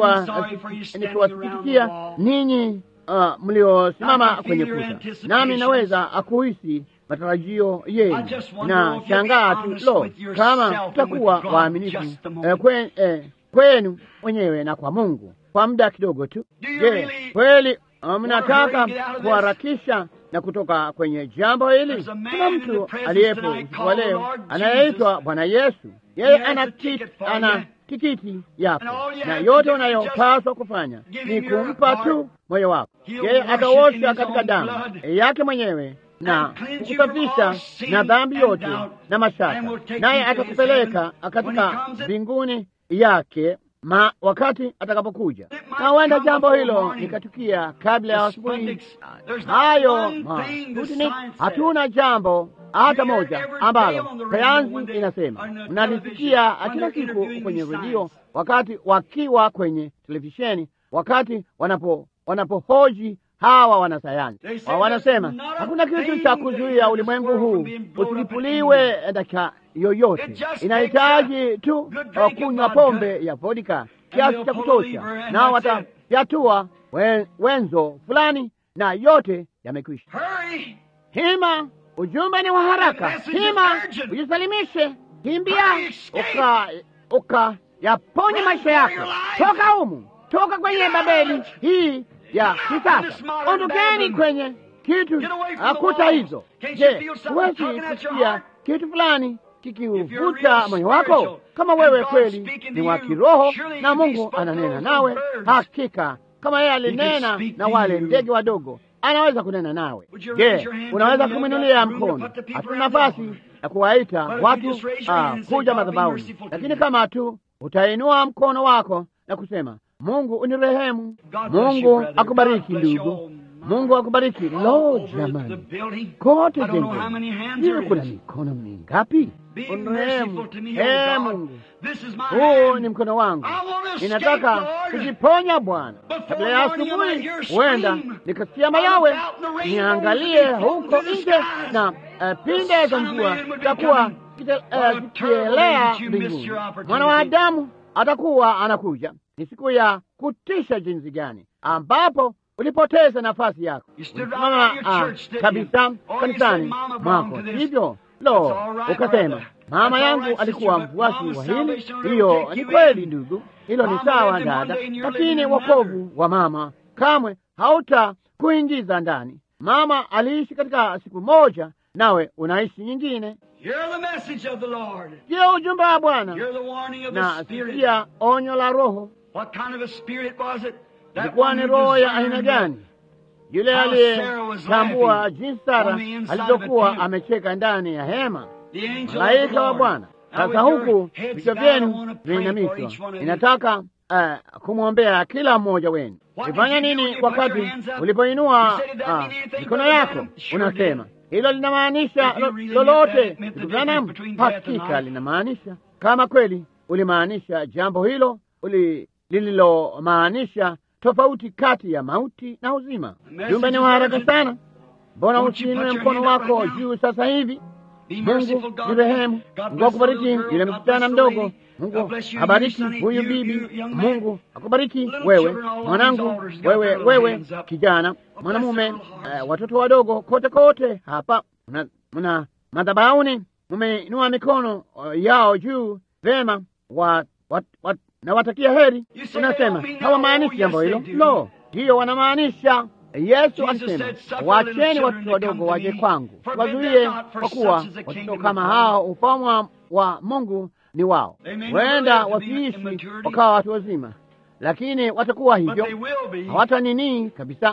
nikiwasikitikia ninyi uh, mliosimama kwenye kuta, nami naweza kuhisi matarajio yenu. Na shangaa tu, lo, kama tutakuwa waaminifu eh, kwen, eh, kwenu wenyewe na kwa Mungu kwa muda kidogo tu. Je, kweli mnataka kuharakisha na kutoka kwenye jambo hili? Kuna mtu aliyepo usiku wa leo anayeitwa Bwana Yesu. Yeye ana ana tikiti yako, na yote unayopaswa kufanya ni kumpa tu moyo wako. Yeye ataosha katika damu yake mwenyewe na kukusafisha na dhambi yote na mashaka, naye atakupeleka katika mbinguni yake ma wakati atakapokuja. Na huenda jambo hilo likatukia kabla ya asubuhi. Hayo mautini, hatuna jambo hata moja ambalo sayansi inasema. Mnalisikia kila siku kwenye redio, wakati wakiwa kwenye televisheni, wakati wanapo wanapohoji hawa wanasayansi wa wanasema hakuna kitu cha kuzuia ulimwengu huu usilipuliwe dakika yoyote. Inahitaji tu kunywa pombe ya vodka kiasi cha kutosha, nao watafyatua wen, wenzo fulani na yote yamekwisha. Hima, ujumbe ni wa haraka. Hima, ujisalimishe, kimbia uka uka yaponye maisha yako. Toka humu, toka kwenye Babeli hii ya kisasa. Ondokeni kwenye kitu kuta hizo. Je, huwezi kusikia kitu fulani kikiuvuta moyo wako? Kama wewe kweli ni wa kiroho na Mungu ananena nawe, hakika kama yeye alinena na wale ndege wadogo, anaweza kunena nawe. Je, unaweza kumwinulia mkono? Hatuna nafasi ya kuwaita watu uh, kuja madhabahuni, lakini kama tu utainua mkono wako na kusema Mungu unirehemu. Mungu akubariki ndugu. Mungu akubariki. Lo, jamani, kote jengine hiyo kuna mikono mingapi? Unirehemu. Ee Mungu, huu ni mkono wangu, ninataka kujiponya Bwana. Kabla ya asubuhi, huenda nikasikia mayawe, niangalie huko nje na uh, pinde za mvua zitakuwa zikielea uh, mbinguni. Mwana wa Adamu atakuwa anakuja. Ni siku ya kutisha jinsi gani, ambapo ulipoteza nafasi yako. Ulisimama uh, kabisa kanisani mwako, hivyo lo, ukasema mama yangu alikuwa mfuasi wa hili. Hiyo ni kweli ndugu, hilo ni sawa dada, lakini wokovu wa mama kamwe hauta kuingiza ndani. Mama aliishi katika siku moja, nawe unaishi nyingine. Siyo ujumbe wa Bwana na sikia onyo la Roho. Ilikuwa ni roho ya aina gani? Yule aliyetambua jinsi Sara alivyokuwa amecheka ndani ya hema, malaika wa Bwana. Sasa huku vichwa vyenu vinainamishwa, inataka uh, kumwombea kila mmoja wenu. Ulifanya nini wakati ulipoinua mikono uh, yako? Unasema hilo linamaanisha lolote, ndugu Branham? Hakika linamaanisha, kama kweli ulimaanisha jambo hilo lililomaanisha tofauti kati ya mauti na uzima. Jumbe ni wa haraka sana. Mbona usiinue mkono wako juu sasa hivi? Mungu ni rehemu. Mungu akubariki yule msichana mdogo. Mungu abariki huyu bibi. Mungu akubariki wewe mwanangu, wewe wewe kijana, mwanamume, uh, watoto wadogo kote kote hapa mna madhabahuni mumeinua mikono uh, yao juu vema, wa, wa, wa, na watakia heri. Unasema hawamaanishi jambo hilo. Lo, ndiyo wanamaanisha. Yesu alisema wacheni watoto wadogo waje kwangu, wazuie, kwa kuwa watoto kama hao ufalme wa Mungu ni wao. Huenda wasiishi wakawa watu wazima, lakini watakuwa hivyo, hawata nini kabisa,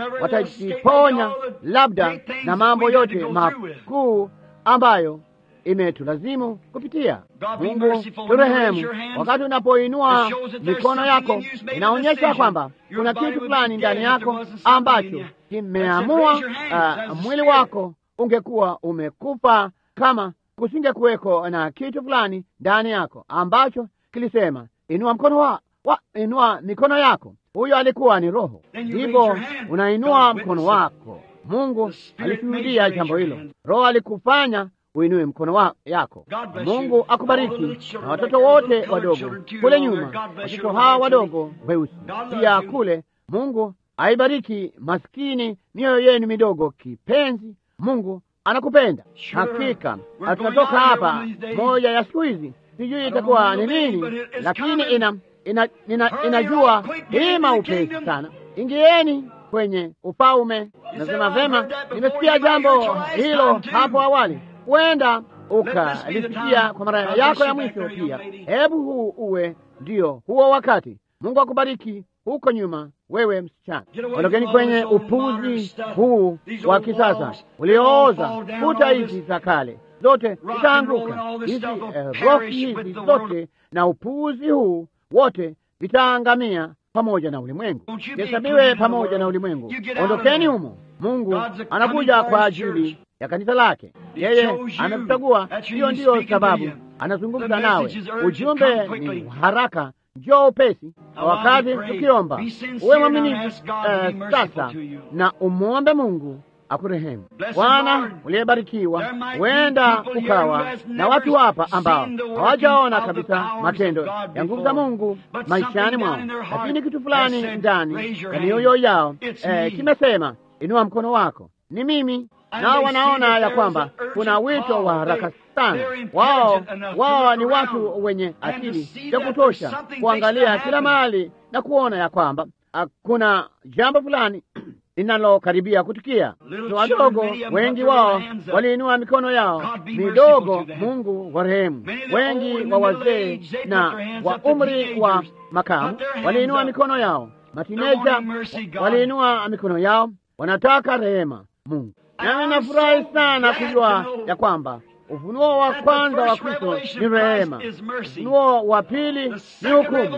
watajiponya labda na mambo yote makuu ambayo imetulazimu kupitia. Mungu turehemu. Wakati unapoinua mikono yako, inaonyesha kwamba kuna kitu fulani ndani yako ambacho kimeamua uh, mwili wako ungekuwa umekufa kama kusinge kuweko na kitu fulani ndani yako ambacho kilisema inua mkono wa, wa inua mikono yako. Huyo alikuwa ni Roho. Ndipo unainua mkono wako. Mungu alishuhudia jambo hilo. Roho alikufanya uinue mkono wa yako. Mungu akubariki na watoto wote wadogo kule nyuma, watoto hawa wadogo weusi pia kule. Mungu aibariki maskini mioyo yenu midogo kipenzi. Mungu anakupenda hakika. Tunatoka hapa moja ya siku hizi, sijui itakuwa ni nini, lakini ina, ina, ina, inajua hima upesi sana. Ingieni kwenye ufalme. Nasema vema, nimesikia jambo hilo hapo awali huenda ukalisikia kwa mara yako ya mwisho pia. Hebu huu uwe ndio huo wakati. Mungu akubariki huko nyuma, wewe msichana. Ondokeni kwenye upuzi huu wa kisasa uliooza. Kuta hizi za kale zote zitaanguka, hizi eh, roki hizi zote na upuzi huu wote vitaangamia pamoja na ulimwengu, hesabiwe pamoja na ulimwengu. Ondokeni humo. Mungu anakuja kwa ajili ya kanisa lake. Yeye amekuchagua. Hiyo ndiyo sababu anazungumza nawe. Ujumbe ni haraka, njoo upesi. Wakati tukiomba, uwe mwaminifu uh, sasa na umwombe Mungu akurehemu. Bwana uliyebarikiwa, huenda ukawa na watu hapa ambao hawajaona kabisa matendo ya nguvu za Mungu maishani mwao, lakini kitu fulani ndani ya mioyo yao eh, kimesema inua mkono wako, ni mimi nao wanaona ya kwamba kuna wito wa haraka sana. Wao wao ni watu wenye akili ya kutosha kuangalia kila mahali na kuona ya kwamba kuna jambo fulani linalokaribia kutukia. Wadogo wengi wao waliinua mikono yao midogo. Mungu warehemu. Wengi wa wazee na wa umri wa makamu waliinua mikono yao. Matineja waliinua mikono yao, wanataka rehema Mungu. Nami nafurahi sana kujua ya kwamba ufunuo wa kwanza wa Kristo ni rehema, ufunuo wa pili ni hukumu.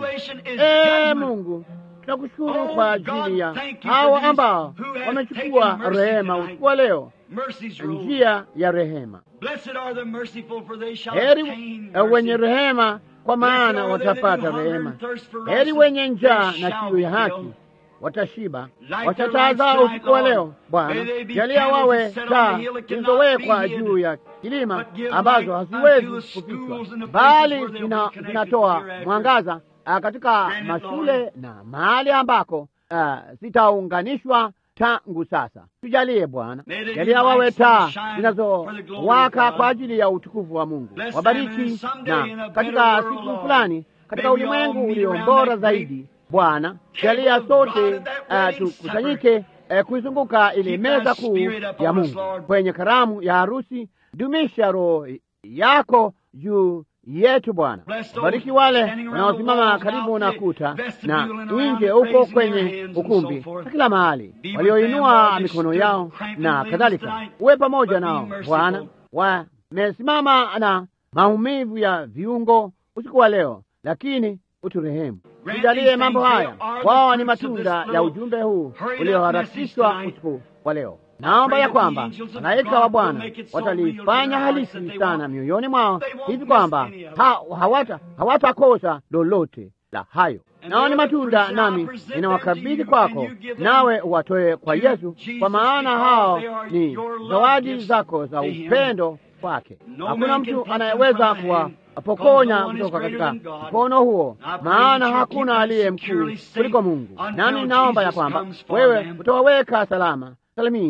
Ee Mungu, tunakushukuru kwa ajili ya hawa ambao wamechukua rehema usiku wa leo, njia ya rehema. Heri wenye rehema, kwa maana watapata rehema. Heri wenye njaa na kiu ya haki watashiba. Wacha zao usiku wa leo Bwana, jalia wawe taa zilizowekwa juu ya kilima ambazo haziwezi kufichwa, bali zinatoa mwangaza katika mashule na mahali ambako zitaunganishwa tangu sasa. Tujalie Bwana, jalia wawe taa zinazowaka kwa ajili ya utukufu wa Mungu. Wabariki na katika siku fulani, katika ulimwengu ulio bora zaidi Bwana, jalia sote uh, tukusanyike uh, kuizunguka ile meza kuu ya Mungu kwenye karamu ya harusi. Dumisha roho yako juu yetu Bwana. Bariki wale wanaosimama karibu na kuta na nje huko kwenye ukumbi na kila mahali, walioinua mikono yao na kadhalika. Uwe pamoja nao Bwana. Wamesimama na maumivu ya viungo usiku wa leo, lakini uturehemu tujalie mambo haya. Wao ni matunda ya ujumbe huu ulioharakishwa usiku wa leo. Naomba ya kwamba malaika wa Bwana watalifanya halisi sana mioyoni mwao hivi kwamba ha, hawata hawatakosa lolote la hayo. Nao ni matunda, nami ninawakabidhi kwako, nawe uwatoe kwa Yesu, kwa maana hao ni zawadi zako za upendo kwake. Hakuna mtu anayeweza kuwa apokonya kutoka katika mkono huo, maana hakuna aliye mkuu kuliko Mungu. Nami naomba ya kwamba wewe utawaweka salama salimini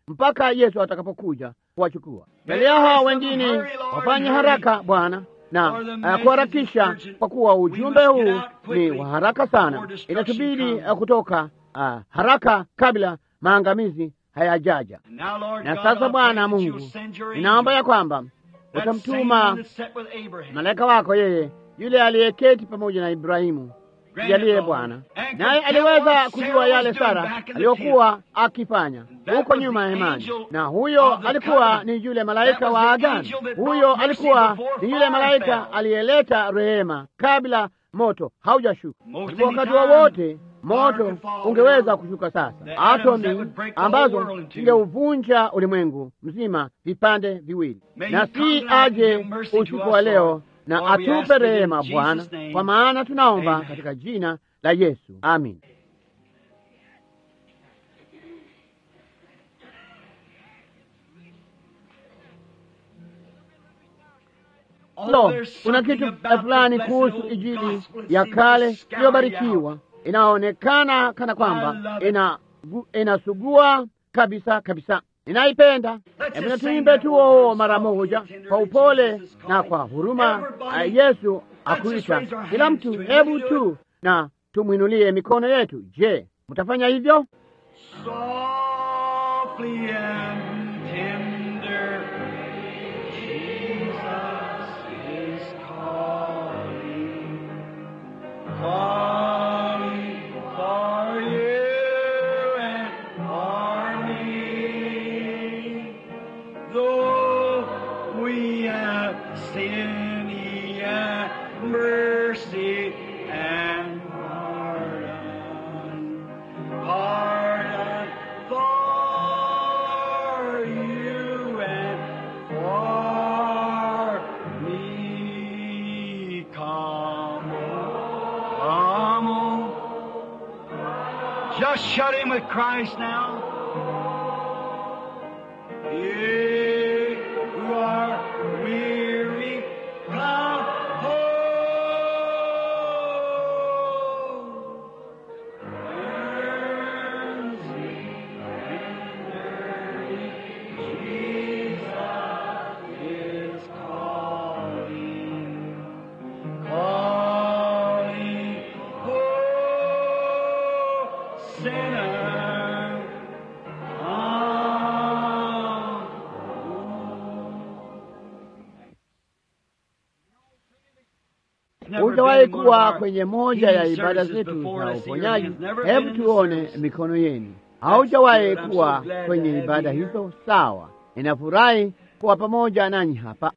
mpaka Yesu atakapokuja kuwachukua. Jalia hao wengine wafanye haraka Bwana na uh, kuharakisha, kwa kuwa ujumbe huu ni wa haraka sana. Inatubidi uh, kutoka uh, haraka kabla maangamizi hayajaja. Na sasa Bwana Mungu, ninaomba ya kwamba utamtuma malaika wako yeye yule aliyeketi pamoja na Ibrahimu. Jalie Bwana, naye aliweza kujua yale Sara aliyokuwa akifanya huko nyuma ya hemani, na huyo alikuwa ni yule malaika wa agano. Huyo alikuwa ni yule malaika aliyeleta rehema kabla moto haujashuka. Wakati wowote moto ungeweza kushuka sasa, atomi ambazo ingeuvunja ulimwengu mzima vipande viwili, na si aje usiku wa leo na atupe rehema Bwana, kwa maana tunaomba katika jina la Yesu, amin. Lo, kuna kitu fulani kuhusu Injili ya kale iliyobarikiwa, inaonekana kana kwamba ina inasugua kabisa kabisa. Ninaipenda. Hebu na tuimbe tu huo mara moja kwa upole na kwa huruma. Yesu akuita kila mtu, hebu tu na tumwinulie mikono yetu. Je, mtafanya hivyo? Just shut in with Christ now. You who are weary, come home. Jesus is calling, calling, oh, sinner, Hujawahi kuwa kwenye moja ya ibada zetu za uponyaji? Hebu tuone mikono yenu. Haujawahi kuwa kwenye ibada hizo? Sawa, ninafurahi kuwa pamoja nanyi hapa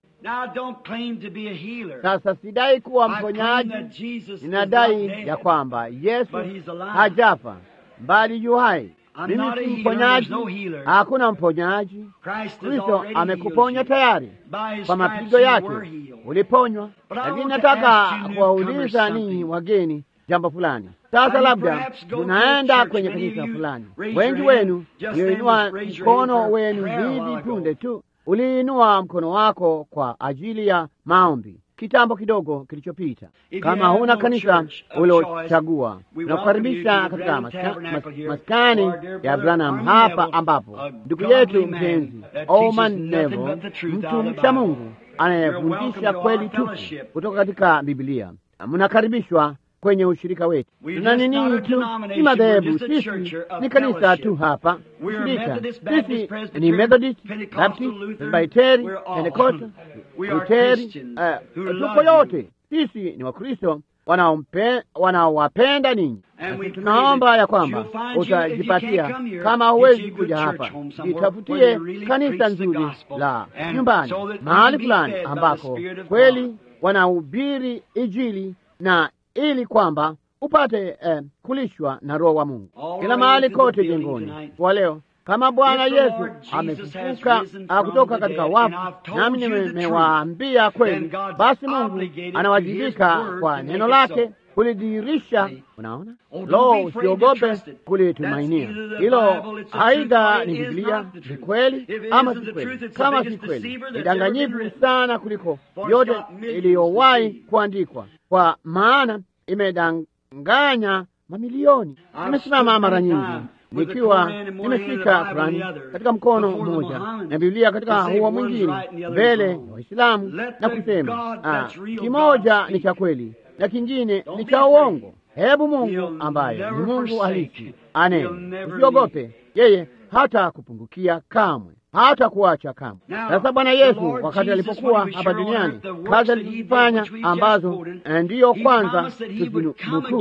sasa. Sidai kuwa mponyaji, ninadai ya kwamba Yesu hajafa bali yu hai. Mimi si mponyaji, hakuna mponyaji. Kristo amekuponya tayari, kwa mapigo yake uliponywa. Lakini nataka kuwauliza ninyi wageni jambo fulani. Sasa labda tunaenda kwenye kanisa fulani, wengi wenu mlioinua mkono wenu hivi punde tu, uliinua mkono wako kwa ajili ya maombi kitambo kidogo kilichopita. Kama huna kanisa ulochagua, nakukaribisha katika maska, mas, maskani ya Branham hapa, ambapo ndugu yetu mpenzi Oman Neville, mtu mcha Mungu anayefundisha kweli tupu kutoka katika Biblia, mnakaribishwa kwenye ushirika wetu. Tuna nini tu, si madhehebu, sisi ni kanisa tu hapa ushirika. Sisi ni Methodist, Baptist, Presbyteri, Pentekoste, Luteri, tuko yote. Sisi ni Wakristo wanaowapenda ninyi. Tunaomba ya kwamba utajipatia, kama huwezi kuja hapa, jitafutie kanisa nzuri la nyumbani, mahali fulani ambako kweli wanahubiri Injili na ili kwamba upate eh, kulishwa na Roho wa Mungu kila mahali kote jengoni kwa leo. Kama Bwana Yesu amefufuka kutoka katika wafu, nami nimewaambia kweli, basi Mungu anawajibika kwa neno lake kulidhihirisha. Unaona, lo, usiogope kulitumainia hilo. Aidha ni Biblia, ni kweli ama si kweli. Kama si kweli, ni danganyifu sana kuliko yote iliyowahi kuandikwa, kwa maana imedanganya mamilioni. Nimesimama mara nyingi nikiwa nimeshika Kurani katika mkono mmoja na Biblia katika huo mwingine mbele ya Waislamu na kusema ah, kimoja ni cha kweli na kingine ni cha uongo. Hebu Mungu ambaye ni Mungu halisi anene, usiogope, yeye hata kupungukia kamwe hata kuacha kamwe. Sasa Bwana Yesu wakati alipokuwa hapa duniani, kazi alizifanya ambazo ndiyo kwanza tuzinukuu,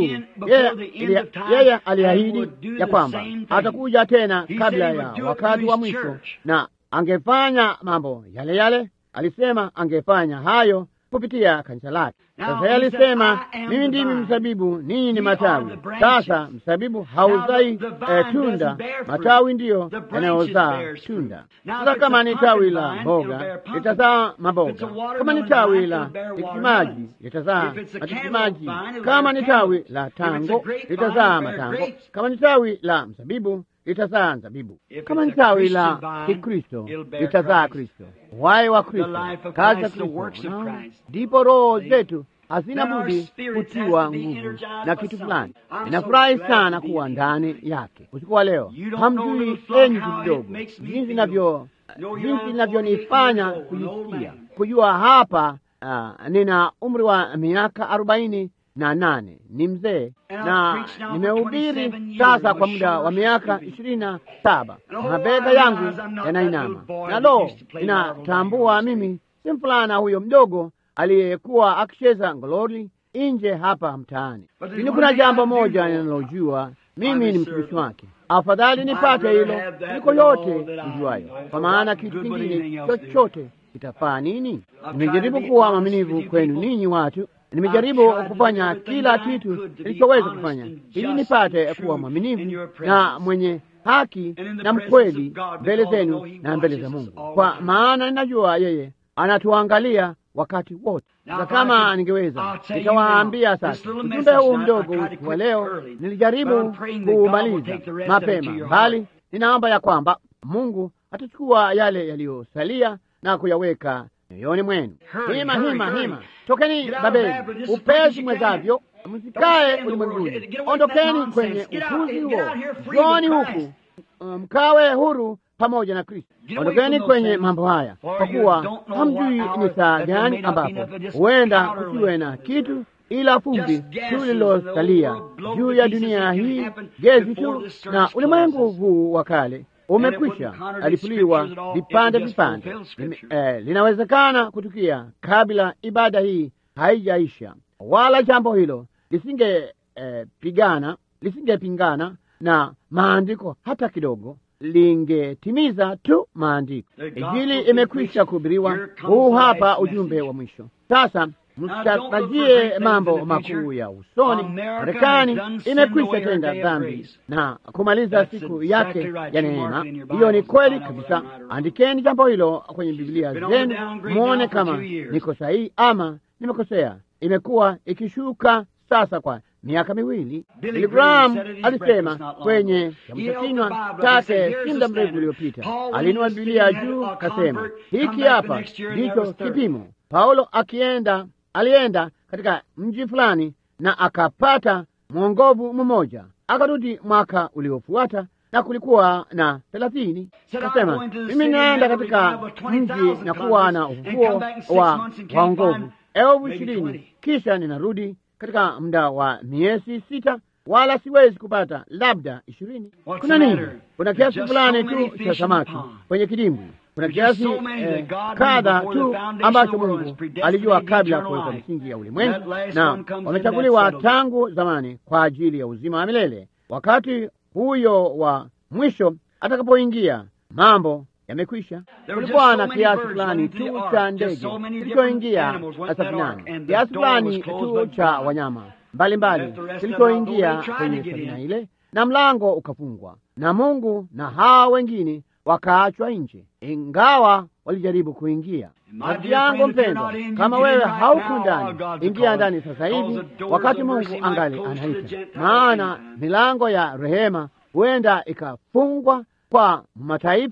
yeye aliahidi ya kwamba atakuja tena kabla ya wakati wa mwisho, na angefanya mambo yale yale. Alisema angefanya hayo kupitia kanisa lake. Sasa yeye alisema, mimi ndimi mzabibu, ninyi ni matawi. Sasa mzabibu hauzai eh, tunda, matawi ndiyo yanayozaa tunda. Sasa kama ni tawi la mboga litazaa maboga, kama ni tawi la tikitimaji litazaa matikitimaji, kama ni tawi la tango litazaa matango, kama ni tawi la mzabibu litazaa mzabibu, kama ni tawi la Kikristo litazaa Kristo, uhai wa Kristo, kazi ya Kristo. Ndipo roho zetu hazina budi kutiwa nguvu na kitu fulani. Ninafurahi sana kuwa ndani yake usiku wa leo. Hamjui enyi vidogo, jinsi navyo jinsi inavyonifanya kujisikia kujua hapa. Uh, nina umri wa miaka arobaini na nane, ni mzee na nimehubiri sasa kwa muda wa miaka ishirini na saba. Mabega yangu yanainama na lo, inatambua mimi si mfulana huyo mdogo aliyekuwa akicheza ngololi nje hapa mtaani. Lakini kuna jambo moja ninalojua, mimi ni mtumishi wake. Afadhali nipate hilo kuliko yote nijuayo, kwa maana kitu kingine chochote kitafaa nini? Nimejaribu kuwa mwaminifu kwenu ninyi watu, nimejaribu kufanya kila kitu nilichoweza kufanya ili nipate kuwa mwaminifu na mwenye haki na mkweli mbele zenu na mbele za Mungu, kwa maana ninajua yeye anatuangalia wakati wote. Na kama ningeweza nitawaambia sasa, ujumbe huu mdogo wa leo nilijaribu kuumaliza mapema, bali ninaomba ya kwamba Mungu atachukua yale yaliyosalia na kuyaweka moyoni mwenu. Hima, hima, hima, tokeni Babeli upesi mwezavyo, msikae ulimwenguni, ondokeni kwenye upuzi huo, joni huku mkawe huru pamoja na Kristo. Ondokeni kwenye mambo haya, kwa kuwa hamjui ni saa gani ambapo huenda kusiwe na kitu ila fumbi tu lililosalia juu ya dunia hii, gezi tu, na ulimwengu huu wa kale umekwisha alipuliwa vipande vipande. Eh, linawezekana kutukia kabla ibada hii haijaisha, wala jambo hilo lisinge eh, pigana lisingepingana na maandiko hata kidogo, lingetimiza tu maandiko. Injili imekwisha kuhubiriwa. Huu hapa ujumbe wa mwisho. Sasa msitarajie mambo makuu ya usoni. Marekani imekwisha tenda dhambi na kumaliza siku yake ya neema. Hiyo ni kweli kabisa. Andikeni jambo hilo kwenye Biblia zenu, mwone kama niko sahihi ama nimekosea. Imekuwa ikishuka sasa kwa miaka miwili. Billy Graham alisema kwenye kiamsha kinywa chake si muda mrefu uliopita, alinua Biblia juu kasema, hiki hapa ndicho kipimo. Paulo akienda alienda katika mji fulani na akapata mwongovu mmoja, akarudi mwaka uliofuata na kulikuwa na thelathini. Akasema, mimi naenda katika mji na kuwa na ufufuo wa waongovu elfu ishirini kisha ninarudi katika muda wa miezi sita, wala siwezi kupata labda ishirini. Kuna nini? Kuna kiasi fulani tu cha samaki kwenye kidimbwi kuna kiasi eh, kadha tu ambacho Mungu alijua kabla ya kuweka misingi ya ulimwengu, na wamechaguliwa tangu zamani kwa ajili ya uzima wa milele. Wakati huyo wa mwisho atakapoingia, mambo yamekwisha. Kulikuwa na kiasi fulani tu cha ndege kilichoingia safinani, kiasi fulani tu cha wanyama mbalimbali kilichoingia kwenye safina ile, na mlango ukafungwa, na Mungu na hawa wengine wakaachwa nje, ingawa walijaribu kuingia. Rafiki yangu mpendwa, kama wewe hauku ndani, ingia ndani sasa hivi, wakati Mungu angali anaita, maana milango ya rehema huenda ikafungwa kwa mataifa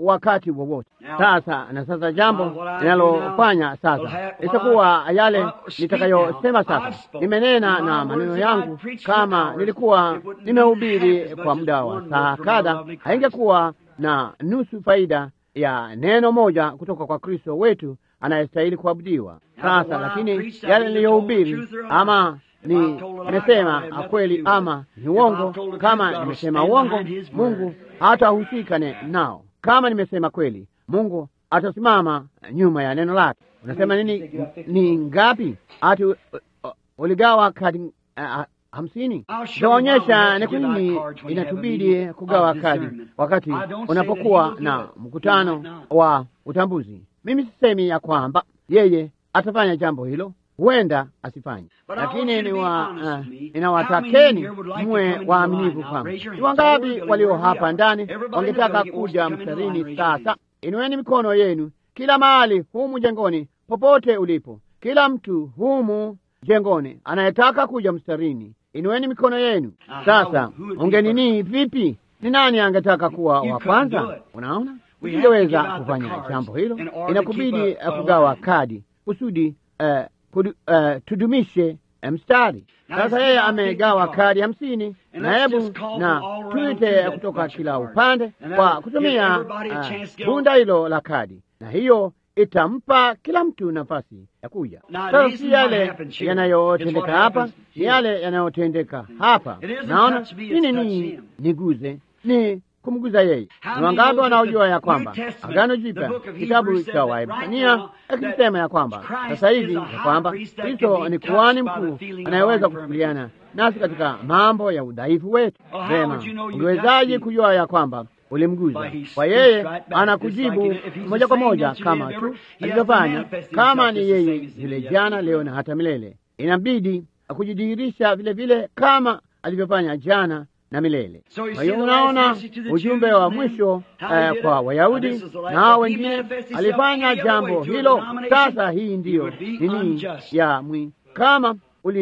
wakati wowote. Sasa na sasa, jambo linalofanya sasa itakuwa yale nitakayosema sasa. Nimenena na maneno yangu, kama nilikuwa nimehubiri kwa muda wa saa kadha, haingekuwa na nusu faida ya neno moja kutoka kwa Kristo wetu anayestahili kuabudiwa. Sasa lakini yale niliyohubiri, ama ni nimesema kweli ama ni uongo, kama nimesema uongo, Mungu hatahusika nao. Kama nimesema kweli, Mungu atasimama nyuma ya neno lake. Unasema nini? Ni ngapi? Ati uh, uh, uligawa kadi uh, hamsini? Taonyesha ni kwa nini inatubidi kugawa kadi wakati unapokuwa na mkutano wa utambuzi. Mimi sisemi ya kwamba yeye atafanya jambo hilo, huenda asifanye, lakini ni wa, uh, ninawatakeni mwe waaminifu kwamba ni wangapi walio hapa ndani wangetaka kuja mstarini sasa. Inueni mikono yenu kila mahali humu jengoni, popote ulipo, kila mtu humu jengoni anayetaka kuja mstarini, inueni mikono yenu sasa. Ungenini vipi? Ni nani angetaka kuwa wa kwanza? Unaona, usingeweza kufanya jambo hilo, inakubidi kugawa kadi kusudi uh, kudu, uh, tudumishe mstari. Sasa yeye amegawa kadi hamsini, na hebu na tuite kutoka kila upande kwa kutumia bunda uh, hilo la kadi, na hiyo itampa kila mtu nafasi ya kuja. Sasa si yale yanayotendeka hapa, ni yale yanayotendeka hapa. Naona nini? Ni niguze, ni kumguza yeye. Ni wangapi wanaojua ya kwamba Agano Jipya, kitabu cha Waebrania akisema ya kwamba sasa hivi ya kwamba Kristo ni kuhani mkuu anayeweza kushughuliana nasi katika mambo ya udhaifu wetu. Vema, ungewezaje kujua ya kwamba ulimguza? Kwa yeye anakujibu moja kwa moja kama tu alivyofanya, kama ni yeye yule jana, leo na hata milele. Inabidi kujidhihirisha vile vile kama alivyofanya jana na milele. Kwa hiyo unaona ujumbe wa mwisho uh, kwa Wayahudi na hao wengine alifanya jambo hilo. Sasa hii ndiyo nini ya mwi, kama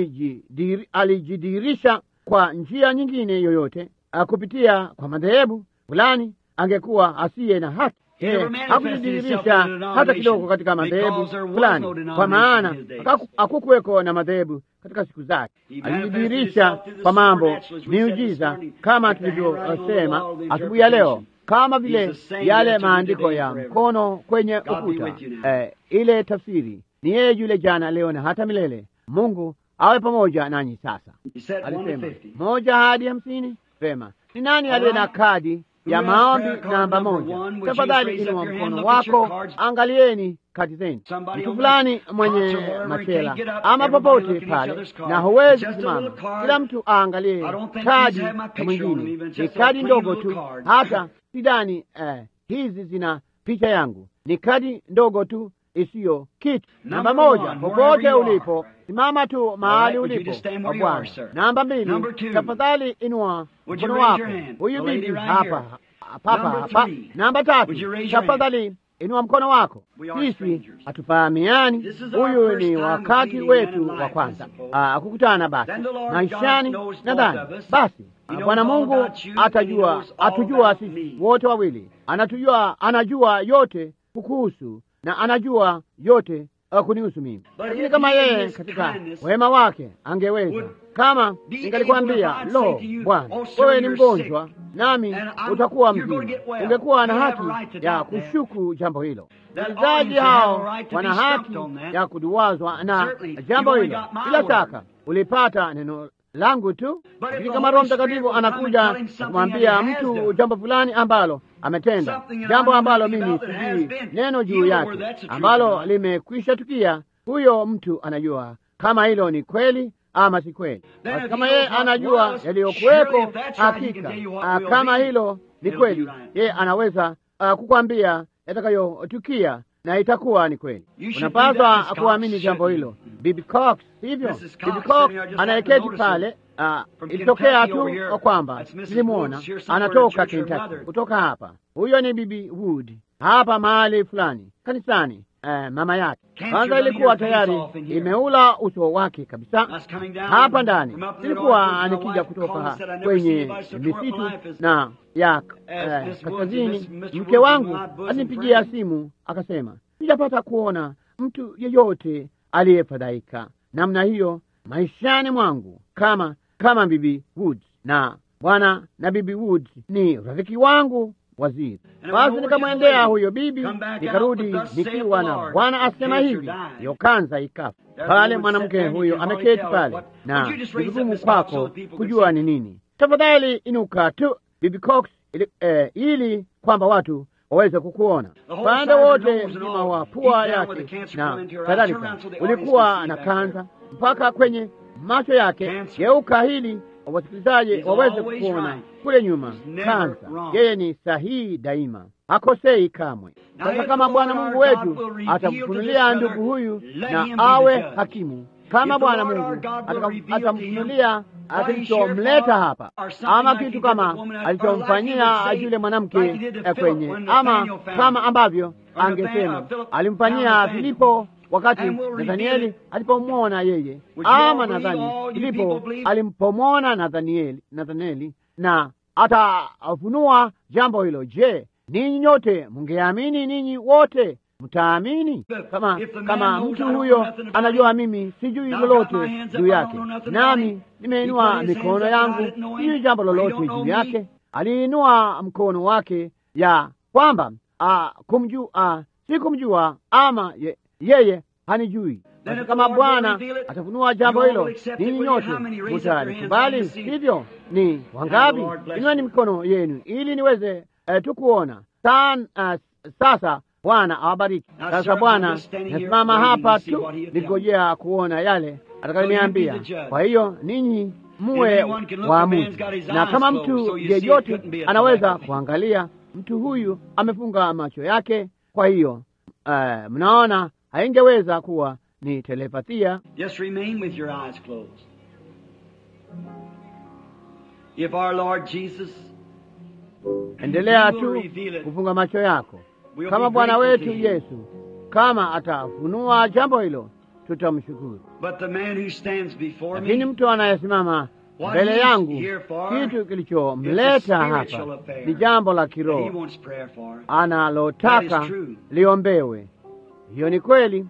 alijidhihirisha kwa njia nyingine yoyote uh, kupitia kwa madhehebu fulani, angekuwa asiye na haki. Hakujidhihirisha hata kidogo katika madhehebu fulani, kwa maana hakukuweko na madhehebu katika siku zake. Alijidhihirisha kwa mambo miujiza, kama tulivyosema asubuhi ya leo, kama vile yale maandiko ya mkono kwenye ukuta. Eh, ile tafsiri ni yeye yule jana, leo na hata milele. Mungu awe pamoja nanyi. Sasa alisema moja hadi hamsini. Vema, ni nani aliye na kadi ya maombi namba moja? Tafadhali inua mkono wako, angalieni kadi zenu. Mtu fulani mwenye machela ama popote pale, na huwezi kusimama, kila mtu aangalie kadi ya mwingine. Ni kadi ndogo tu, hata sidani eh, hizi zina picha yangu. Ni kadi ndogo tu isiyo kitu. Namba moja, popote ulipo, simama tu mahali ulipo kwa Bwana. Namba mbili, tafadhali inua mkono wako. Huyu bibi hapa papa hapa. Namba tatu, tafadhali inua mkono wako. Sisi hatufahamiani, huyu ni wakati wetu wa kwanza kukutana basi maishani. Nadhani basi Bwana Mungu atajua, atujua sisi wote wawili, anatujua, anajua yote kukuhusu na anajua yote uh, kunihusu mimi. Lakini kama yeye katika wema wake angeweza, kama ningalikwambia, lo, Bwana, wewe ni mgonjwa nami utakuwa mzima, ungekuwa na haki ya kushuku jambo hilo. Wasikilizaji hao wana haki ya kuduwazwa na jambo hilo. Bila shaka ulipata neno langu tu, lakini kama Roho Mtakatifu anakuja na kumwambia mtu jambo fulani ambalo ametenda, jambo ambalo mimi sijui neno juu yake, ambalo limekwisha tukia, huyo mtu anajua kama hilo ni kweli ama si kweli. Basi kama yeye anajua yaliyokuweko, hakika kama hilo ni kweli, yeye anaweza uh, kukwambia yatakayotukia na itakuwa ni kweli. Unapaswa kuamini jambo hilo. Bibi Cox, hivyo Bibi Cox anayeketi pale, uh, ilitokea tu kwamba nilimwona anatoka Kentucky, kutoka hapa. Huyo ni Bibi Wood hapa mahali fulani kanisani, eh, mama yake. Kwanza ilikuwa tayari imeula uso wake kabisa hapa ndani. Nilikuwa nikija kutoka kwenye misitu na ya eh, kaskazini, mke wangu alinipigia simu akasema, sijapata kuona mtu yeyote aliyefadhaika namna hiyo maishani mwangu kama kama Bibi Woods na bwana na Bibi Woods ni rafiki wangu waziri. Basi nikamwendea huyo bibi, nikarudi nikiwa na Bwana asema hivi, hiyo kanza ikafa pale. Mwanamke huyo ameketi pale, na ni vigumu kwako kujua ni nini. Tafadhali inuka tu Bibi Cox, ili, eh, ili kwamba watu waweze kukuona. Upande wote mzima wa pua yake na kadhalika ulikuwa na kanza mpaka kwenye macho yake. Geuka hili wasikilizaji waweze kuona kule nyuma. Kanza, yeye ni sahihi daima, hakosei kamwe. Sasa kama Bwana Mungu wetu atamfunulia ndugu huyu na awe hakimu, kama Bwana Mungu atamfunulia kilichomleta hapa, ama kitu kama alichomfanyia yule mwanamke kwenye, ama kama ambavyo angesema alimfanyia Filipo wakati Nathanieli alipomwona yeye, ama nadhani Filipo alimpomwona Nathanieli, Nathanieli na atafunua jambo hilo. Je, ninyi nyote mungeamini? Ninyi wote mtaamini? Kama kama mtu huyo anajua mimi sijui lolote juu yake, nami nimeinua mikono yangu, sijui jambo lolote juu yake. Aliinua mkono wake ya kwamba kumjua, si kumjua ama ye, yeye hanijui. Basi kama Bwana atafunua jambo hilo, ninyi nyote mutalikubali, hivyo ni wangapi? Inueni mikono yenu ili niweze eh, tu kuona San, uh, sasa Bwana awabariki. Sasa Bwana, nasimama hapa tu nikigojea kuona yale atakayoniambia. Kwa hiyo ninyi muwe waamuzi, na kama mtu yeyote anaweza kuangalia, mtu huyu amefunga macho yake, kwa hiyo uh, mnaona haingeweza kuwa ni telepathia. Just remain with your eyes closed. If our Lord Jesus Endelea tu kufunga macho yako. Kama Bwana wetu Yesu kama atafunua jambo hilo, tutamshukuru. But the man who stands before Lakini me, mtu anayesimama mbele yangu, kitu kilichomleta hapa ni jambo la that he kiroho wants prayer for. analotaka That is true. liombewe. Hiyo ni kweli.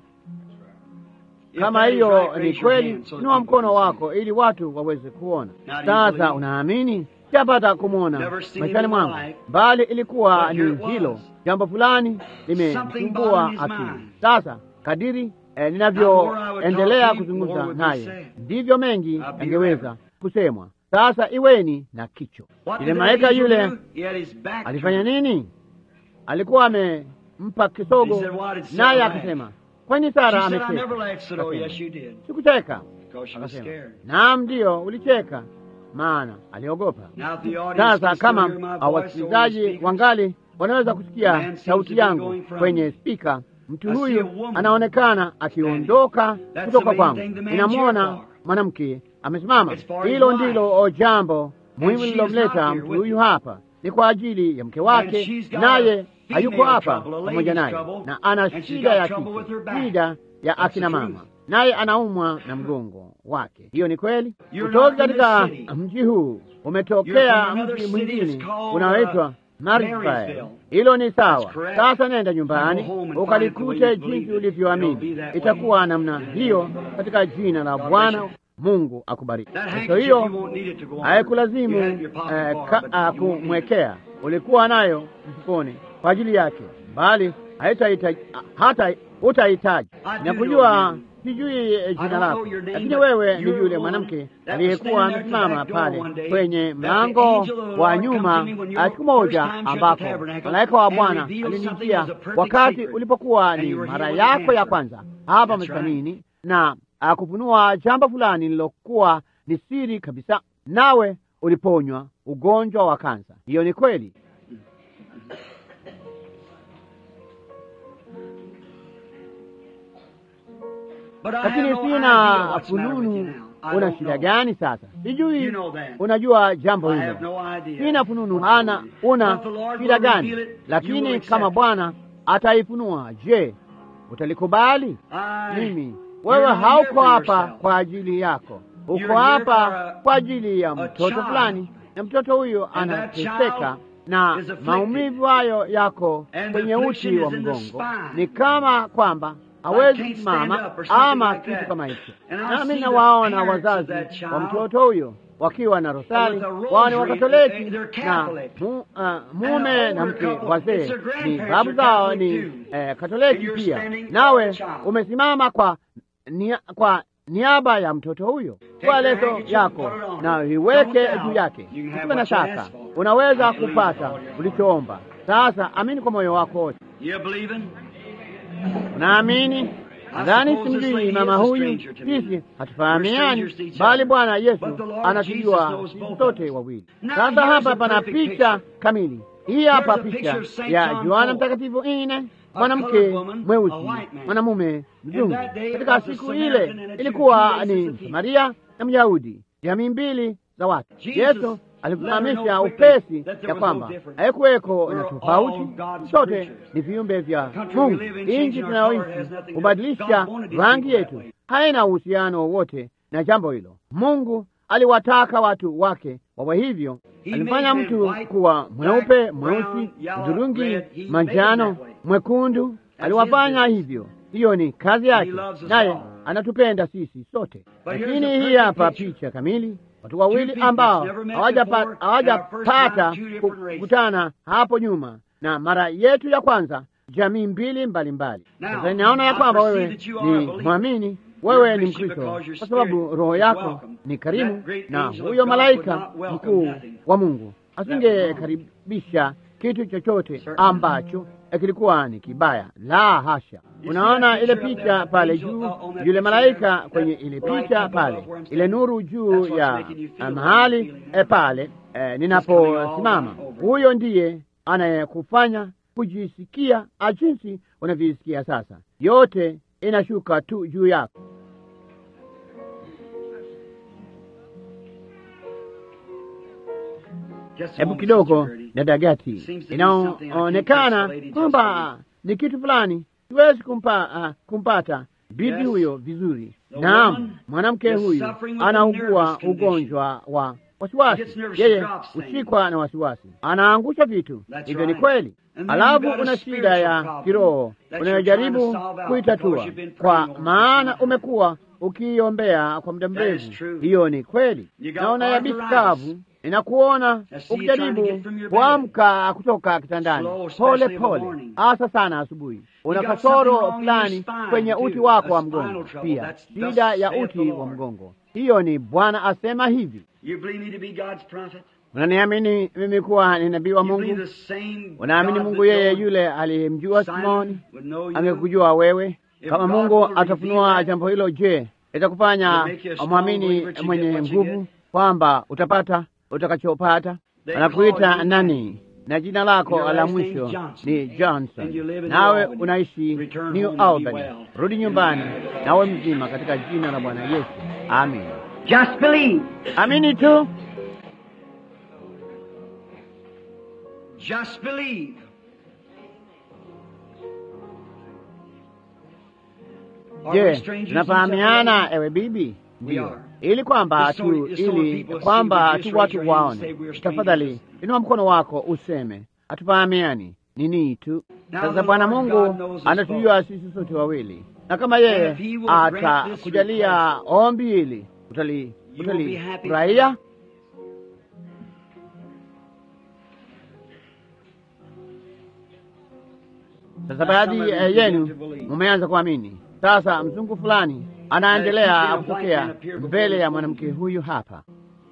If Kama that is hiyo right, ni raise your kweli, hand so that inua people mkono can see. wako ili watu waweze kuona. Now, do you Sasa believe? unaamini? Sijapata kumwona Never seen maishani him in my mwangu, life. bali ilikuwa But ni here it was. hilo jambo fulani Something limemsumbua bothering his akili. mind. Sasa kadiri eh, Now, the more I would ninavyoendelea talk to you, more kuzungumza would be naye, said. ndivyo mengi I'll be yangeweza kusemwa. Sasa iweni na kicho. What Ile did the malaika angel yule do? He had his back alifanya turned. nini? Alikuwa amempa kisogo, He said, "Why did Sarah naye laugh?" akasema, kwani She Sara said, I never amecheka? laughed, said, oh, Akasema, yes, you did. Sikucheka. Because she was Akasema, scared. naam, ndiyo ulicheka, maana aliogopa. Now, if the audience Sasa can still kama hear my voice over the wasikilizaji speakers, wangali wanaweza The kusikia man seems to sauti be yangu going from kwenye me. spika, mtu I see huyu a woman anaonekana akiondoka That's kutoka the main kwangu. thing the man's Ninamwona here for. mwanamke amesimama. It's for his Hilo wife. ndilo jambo muhimu she is lililomleta not here mtu with huyu you. hapa, ni kwa ajili ya mke And wake, she's got naye a hayuko female hapa trouble, a pamoja lady's naye, trouble, na ana and she's shida got ya trouble with her kike, back. shida ya That's akina the mama, truth. naye anaumwa na mgongo wake. Hiyo ni kweli. You're Kutoka not from katika this city. mji huu You're umetokea from another mji city that's mwingine called, unaoitwa uh, Marysville. Marysville. Hilo ni sawa. That's correct. Sasa nenda Go nyumbani home and find the ukalikute way you believe jinsi it. It'll ulivyoamini. be that Itakuwa namna hiyo katika jina la God Bwana. bless Mungu akubariki. That Kwa handkerchief, hiyo you won't need it to go on. haikulazimu You had it in your pocket eh, before, ka- but ah, you won't need it. kumwekea, ulikuwa nayo mfukoni kwa ajili yake, bali haitahitaji hata utahitaji. I do Nakujua, know you. sijui eh, I jina don't lako, know your name, lakini but wewe ni you're yule the one mwanamke that aliyekuwa was standing there at the amesimama back door pale one day, kwenye that the mlango angel of the wa Lord come nyuma to me when your ah, siku moja first time shut the ambako tabernacle malaika wa and Bwana revealed something alinijia as a perfect wakati secret. ulipokuwa And ni you were mara here with the yako ya answer. kwanza hapa That's msalini na akufunua jambo fulani lililokuwa ni siri kabisa, nawe uliponywa ugonjwa wa kansa. Hiyo ni kweli. But I lakini have no sina idea what's the matter with you fununu. now. I Una don't shida know. gani sasa? Sijui You know that. unajua jambo I hilo. have no idea. Sina fununu, ana una But the Lord shida will gani? reveal it, you will Lakini accept kama it. Bwana ataifunua, je, utalikubali? I- Mimi You're wewe not here hauko for hapa yourself. kwa ajili yako, uko You're here hapa for a- kwa ajili ya a mtoto child. fulani, na mtoto huyo And that anateseka child na is afflicted. maumivu hayo yako And kwenye the uti affliction wa is in the mgongo, spine. ni kama kwamba hawezi can't stand kusimama up or something ama like kitu that. kama hicho. And I Nami see nawaona the parents wazazi of that child wa mtoto huyo wakiwa na rosari, with a rosary, wao ni Wakatoliki they- they're na Catholic. mu, uh, And mume an na older mke couple, wazee it's their ni grandparents babu are zao Catholic ni too. eh, And Katoliki you're pia, standing for nawe the child. umesimama kwa nia, kwa niaba ya mtoto huyo. Chukua your leso handkerchief yako and put it on. na iweke Don't doubt. juu yake, You can have usiwe na what you shaka, ask for. unaweza I believe kupata with all your heart. ulichoomba. Sasa amini kwa moyo wako wote. You believing? Unaamini? Nadhani suppose this simjui lady mama is a huyu, stranger to me. sisi We're hatufahamiani, strangers to each bali other. Bwana Yesu But the Lord Jesus anatujua knows sisi both of sote us. wawili. Now Sasa here's hapa a pana perfect picha picture. kamili. Hii hapa Here's a picha picture of Saint ya John Yohana Paul. Mtakatifu nne, A mwanamke colored woman, a mweusi, white man. mwanamume mzungu. that day it Katika was a siku Samaritan ile and a Jew, ilikuwa two races ni of people. Samaria na Myahudi, jamii mbili za watu. Jesus Yesu let her alifahamisha know quickly upesi that there ya was kwamba no difference. haikuweko na We're all tofauti, God's sote creatures. ni viumbe vya country we Mungu. live in, Nchi changing our color has tunayoishi nothing to- kubadilisha God wanted these rangi people that yetu way. haina uhusiano wowote na jambo hilo. Mungu aliwataka watu wake wawe hivyo. He Alimfanya made mtu men white, kuwa mweupe, black, mweusi, brown, yellow, hudhurungi, red. He made manjano, them that way. mwekundu. That's Aliwafanya his hivyo. Hiyo ni kazi yake, loves us naye all. anatupenda sisi sote. But here's Lakini the hii perfect hapa picture. picha kamili, watu wawili people ambao never met hawajapa- before, hawajapata and our first time, two different races. kukutana hapo nyuma, na mara yetu ya kwanza jamii mbili mbalimbali. Now, Sasa ninaona ya I kwamba perceive wewe that you are a ni believer. mwamini, wewe You're a ni Christian Mkristo because your kwa sababu spirit roho is yako welcome. ni karimu, That great na angel of huyo God malaika would not welcome mkuu nothing. wa Mungu was asingekaribisha kitu chochote Certainly. ambacho kilikuwa ni kibaya. La hasha! You Unaona see ile that picture of picha that pale angel, juu, uh, on that yule picture malaika there, kwenye that ile light picha above pale, where I'm ile standing. nuru juu That's what's ya making you feel uh, the mahali way you're feeling eh, pale eh, coming all ninaposimama, over. huyo ndiye anayekufanya kujisikia ah, jinsi unavyosikia sasa. Yote inashuka tu juu yako. Just a Hebu moment, kidogo, Sister Gertie. dada Gati, Seems to be something I can't inaonekana touch the lady kwamba ni kitu fulani siwezi kumpa, ah, kumpata bibi Yes. huyo vizuri. The Naam, woman mwanamke is huyu suffering with a anaugua nervous condition. ugonjwa wa She wasiwasi, gets nervous, she yeye drops things. hushikwa na wasiwasi, anaangusha vitu. That's Hivyo ni right. kweli. And then Alafu you've got a una shida spiritual ya problem kiroho that you're unayojaribu trying to solve out kuitatua, because you've been kwa praying over maana it for umekuwa ukiiombea kwa muda That is mrefu. true. Hiyo ni kweli. You got Naona yabisi arthritis. kavu, ninakuona I see you trying to ukijaribu get from your bed. kuamka kutoka kitandani Slow, pole especially in the pole, morning. hasa sana asubuhi. Una got kasoro something wrong in your fulani spine, kwenye too. uti wako A wa spinal mgongo, trouble. pia That's- shida thus ya saith uti the wa Lord. mgongo. Hiyo ni Bwana asema hivi. You believe me to be God's prophet? Unaniamini mimi kuwa ni nabii wa You Mungu? believe the same Unaamini God Mungu that yeye knows yule aliyemjua Simon Simoni would know you? angekujua wewe? If Kama God Mungu will reveal atafunua that, jambo hilo, je, itakufanya It'll make you a strong mwamini believer to mwenye get what you nguvu get? kwamba utapata utakachopata? They Anakuita call you nani? Na jina lako Your la last mwisho name's Johnson. ni Johnson, And you live in nawe New Albany. unaishi Return New home and be Albany. well. Rudi nyumbani nawe mzima katika jina la Bwana Yesu, amin. Just believe. Amini tu. Just believe. Are we Je, strangers in each tunafahamiana other? ewe bibi? We Ndiyo. are. Ili kwamba Just so- tu just so ili people see, kwamba would you tu just watu raise your hand and say waone. we're strangers? Tafadhali inua mkono wako useme hatufahamiani ni nini tu. Now Sasa the Bwana Lord Mungu God knows us anatujua sisi sote wawili, na kama yeye And if he will grant this atakujalia request, ombi hili utali you will be happy. utalifurahia. Sasa baadhi some of you eh, begin yenu to believe. mumeanza kuamini. Sasa mzungu fulani anaendelea kutokea mbele ya mwanamke huyu hapa.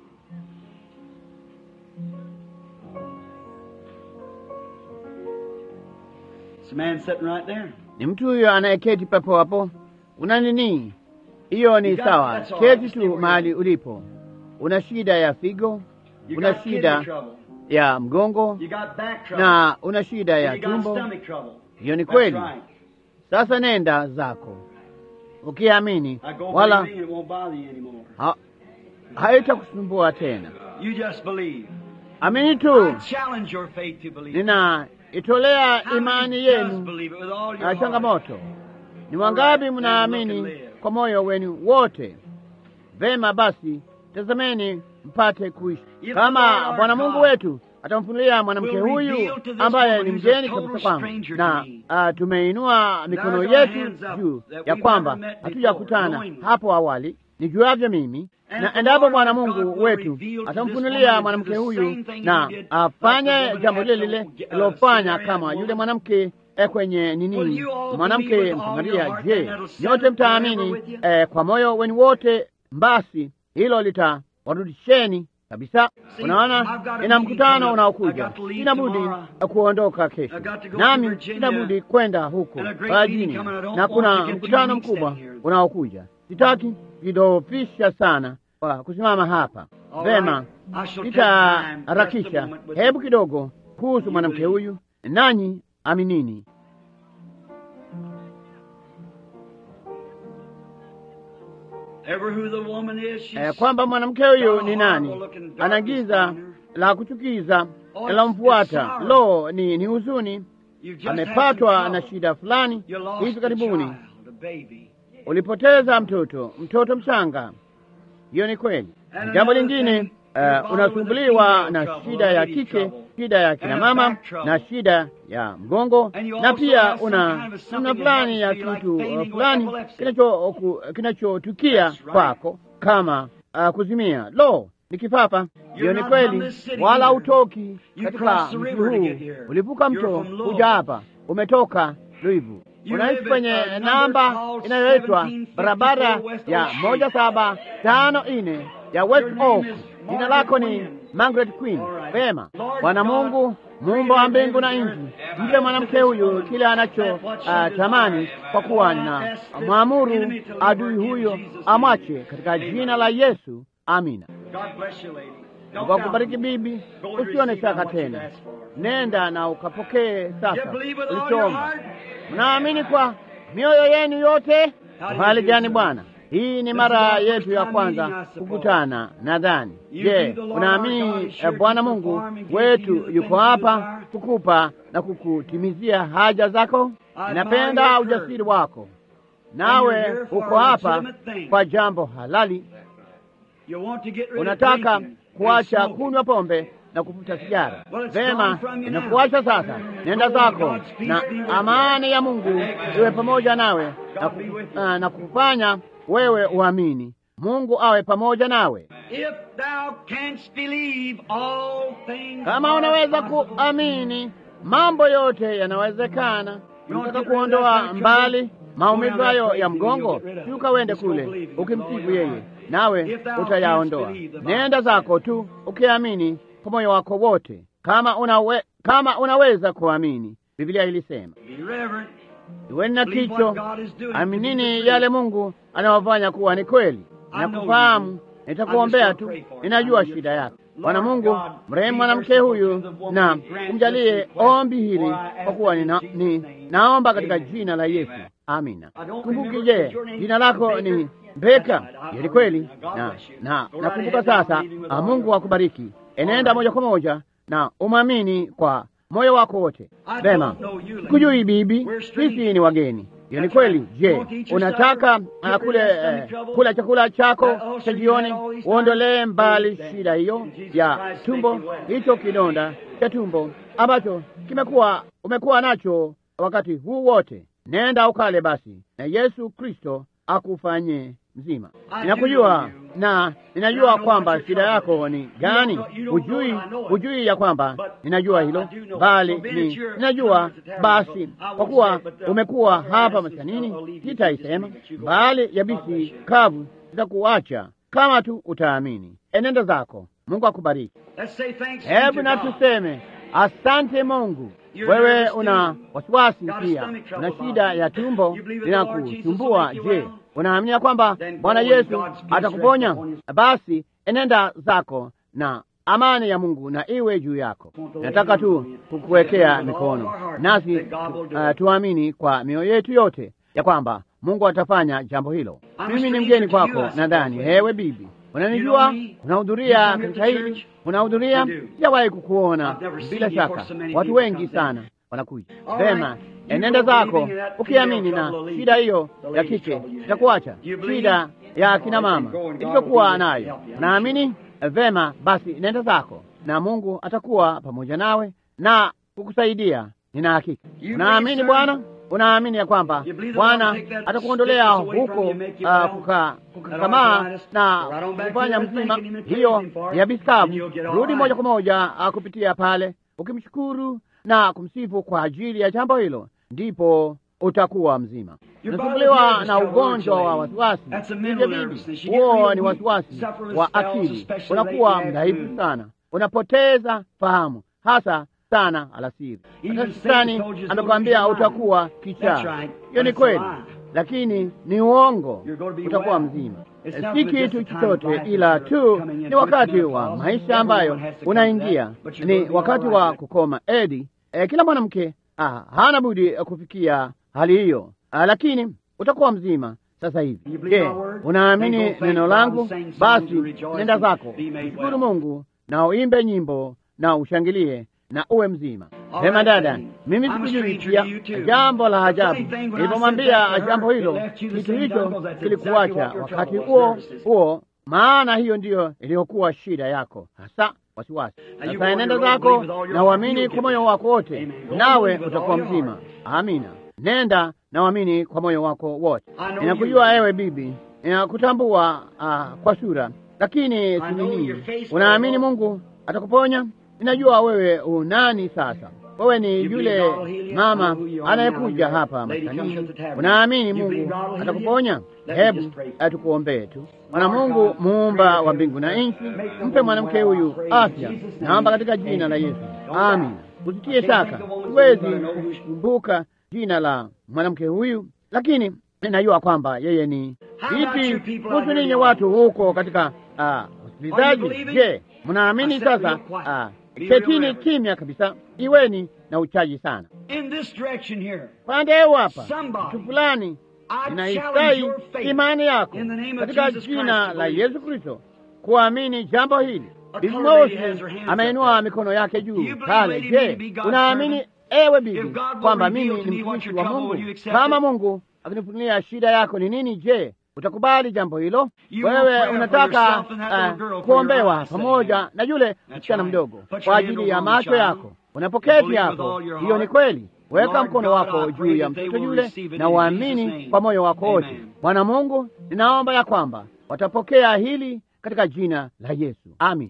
It's a man sitting right there. Ni mtu huyo anayeketi papo hapo. Una nini? Hiyo ni You got- sawa, that's all. keti Stay where tu you mahali are. ulipo. Una shida ya figo, You una got kidney shida trouble. ya mgongo You got back trouble. na una shida ya you got tumbo. stomach trouble. Hiyo ni That's kweli. right. Sasa nenda zako ukiamini, I go wala believing it won't bother you anymore. ha, haitakusumbua tena. You just believe. Amini I tu. challenge your faith to believe. Ninaitolea How many imani just yenu believe it with all your na heart? changamoto. Ni wangapi mnaamini kwa moyo wenu wote? Vema basi, tazameni mpate kuishi. Kama Bwana Mungu wetu atamfunulia mwanamke huyu ambaye ni mgeni kabisa kwangu, na uh, tumeinua mikono yetu juu ya kwamba hatujakutana hapo awali nijuavyo mimi, na endapo Bwana Mungu wetu atamfunulia mwanamke huyu na afanye jambo lile lile lilofanya kama yule mwanamke eh, kwenye nini, mwanamke Msamaria, je, nyote mtaamini eh, kwa moyo wenu wote? Basi hilo litawarudisheni kabisa. Unaona, ina mkutano unaokuja, sina budi kuondoka kesho, nami sina budi kwenda huko Virginia, na kuna mkutano mkubwa unaokuja. Sitaki kidofisha sana kwa kusimama hapa. Vema, nitaharakisha. Hebu kidogo kuhusu mwanamke huyu, nanyi aminini. Eh, kwamba mwanamke huyu ni nani? Ana giza la kuchukiza lalomfuata. Lo, ni ni huzuni. Amepatwa na shida fulani hivi karibuni. Ulipoteza mtoto, mtoto mchanga. Hiyo ni kweli. Jambo lingine, uh, unasumbuliwa na shida ya kike, shida ya kina mama na shida ya mgongo, na pia una namna fulani ya kitu uh, fulani kinachotukia kwako kama uh, kuzimia. Lo, ni kipapa. Hiyo ni kweli, wala utoki katika mji huu. Ulivuka mto kuja hapa, umetoka Luivu unaishi kwenye namba inayoitwa barabara ya moja saba tano nne ya West Oak. Jina lako ni Margaret Queen. Vema, Bwana Mungu muumba wa mbingu na nchi, mpe mwanamke huyu kile anacho uh, tamani, kwa kuwa na mwamuru adui huyo amwache katika jina la Yesu. Amina. Kwa kubariki bibi, usione shaka tena, nenda na ukapokee sasa ulichoomba. Mnaamini kwa mioyo yenu yote? Hali gani Bwana? Hii ni mara yetu ya kwanza kukutana, nadhani. Je, unaamini Bwana Mungu wetu yuko hapa kukupa na kukutimizia haja zako? Napenda ujasiri wako, nawe uko hapa kwa jambo halali. Unataka kuacha kunywa pombe na kuvuta sigara. Vema, inakuacha sasa. Nenda zako na amani ya Mungu iwe pamoja nawe na, ku, uh, na kufanya wewe uamini Mungu awe pamoja nawe. Kama unaweza kuamini, mambo yote yanawezekana. Unataka kuondoa mbali maumivu hayo ya mgongo, shuka wende kule ukimsifu yeye, nawe utayaondoa. Nenda zako tu ukiamini kwa moyo wako wote. Kama unawe, kama unaweza kuamini, Biblia ilisema iweni na kicho, aminini yale Mungu anawafanya kuwa ni kweli. Nakufahamu, nitakuombea tu, ninajua shida yako. Bwana Mungu, mrehemu mwanamke huyu na kumjalie ombi hili, kwa kuwa nina, ni, naomba katika jina la Yesu, amina. Kumbuki, je, jina lako ni Beka? Ili kweli na na nakumbuka sasa. Mungu akubariki. Enenda moja kwa moja na umwamini kwa moyo wako wote. Vema, sikujui bibi, sisi ni wageni. Hiyo ni kweli. Je, unataka uh, kule uh, kula chakula chako cha jioni, uondolee mbali shida hiyo ya tumbo, hicho kidonda cha tumbo ambacho kimekuwa umekuwa nacho wakati huu wote. Nenda ukale basi, na Yesu Kristo akufanye mzima. Ninakujua na ninajua kwamba shida yako ni gani. Hujui, hujui ya kwamba ninajua hilo, bali ni ninajua. Basi kwa kuwa umekuwa hapa maskanini, sitaisema bali yabisi kavu zitakuacha kama tu utaamini. Enenda zako, Mungu akubariki. Hebu na tuseme asante Mungu. Wewe una wasiwasi pia, una shida ya tumbo linakusumbua. Je, unaamini kwamba Bwana Yesu atakuponya? Basi enenda zako na amani ya Mungu na iwe juu yako. Nataka tu kukuwekea mikono, nasi uh, tuamini kwa mioyo yetu yote ya kwamba Mungu atafanya jambo hilo. Mimi ni mgeni kwako, nadhani. Hewe bibi, unanijua, unahudhuria katika hili, unahudhuria. Sijawahi kukuona, bila shaka watu wengi sana wanakuja. Vema, enenda zako ukiamini, na shida hiyo ya kike itakuacha. Shida ya akina mama iliyokuwa nayo, naamini vema, basi nenda zako na Mungu atakuwa pamoja nawe na kukusaidia. Nina hakika. Unaamini Bwana, unaamini ya kwamba Bwana atakuondolea huko kukakamaa na kufanya mzima hiyo ya biskavu. Rudi moja kwa moja kupitia pale ukimshukuru na kumsifu kwa ajili ya jambo hilo, ndipo utakuwa mzima. Unasumbuliwa na ugonjwa wa wasiwasi, hivyo bibi, huo ni wasiwasi wa akili. Unakuwa mdhaifu sana, unapoteza fahamu hasa sana alasiri. Hata shetani amekwambia utakuwa kichaa. Hiyo ni kweli, lakini ni uongo. Utakuwa mzima, si kitu chochote, ila tu ni wakati wa maisha ambayo unaingia, ni wakati wa kukoma edi. E, kila mwanamke ah, hana budi kufikia hali hiyo, ah, lakini utakuwa mzima sasa hivi. Je, unaamini neno langu? Basi nenda zako, mshukuru Mungu na uimbe nyimbo na ushangilie na uwe mzima. Sema dada, mimi sikujui pia jambo la ajabu. Nilipomwambia jambo hilo, kitu hicho kilikuacha wakati huo huo, maana hiyo ndiyo iliyokuwa shida yako hasa, wasiwasi. Sasa nenda zako na uamini kwa moyo wako wote, nawe utakuwa mzima. Amina. Nenda na uamini kwa moyo wako wote. Ninakujua ewe bibi, ninakutambua uh, kwa sura, lakini sinini, unaamini Mungu atakuponya? Ninajua wewe unani sasa. Wewe ni yule mama anayekuja hapa maskanini. Unaamini Mungu atakuponya? Hebu tukuombee tu. Bwana Mungu, muumba wa mbingu na nchi, mpe mwanamke huyu afya, naomba katika jina la Yesu, amina. Usitie shaka, siwezi kukumbuka jina la mwanamke huyu, lakini ninajua kwamba yeye ni vipi. Kuhusu ninyi watu huko katika hospitali, je, mnaamini sasa? Ketini kimya kabisa, iweni na uchaji sana. Pande huu hapa, mtu fulani inaistai imani yako katika jina la Yesu Kristo kuamini jambo hili. Bibi Mosi ameinua mikono yake juu pale. Je, unaamini ewe bibi kwamba mimi ni mtumishi wa Mungu? Kama Mungu akinifunulia shida yako ni nini, je, utakubali jambo hilo? Wewe unataka uh, kuombewa pamoja na yule msichana mdogo kwa ajili ya macho yako unapoketi hapo. Hiyo ni kweli. Weka mkono wako juu ya mtoto yule na uamini kwa moyo wako wote. Bwana Mungu, ninaomba ya kwamba watapokea hili katika jina la Yesu, amin.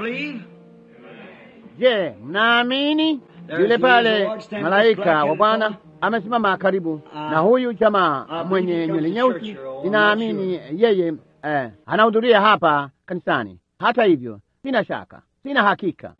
Je, mnaamini? Yule pale malaika wa Bwana amesimama karibu na huyu jamaa mwenye nywele nyeusi. Ninaamini yeye eh, anahudhuria hapa kanisani. Hata hivyo, sina shaka, sina hakika.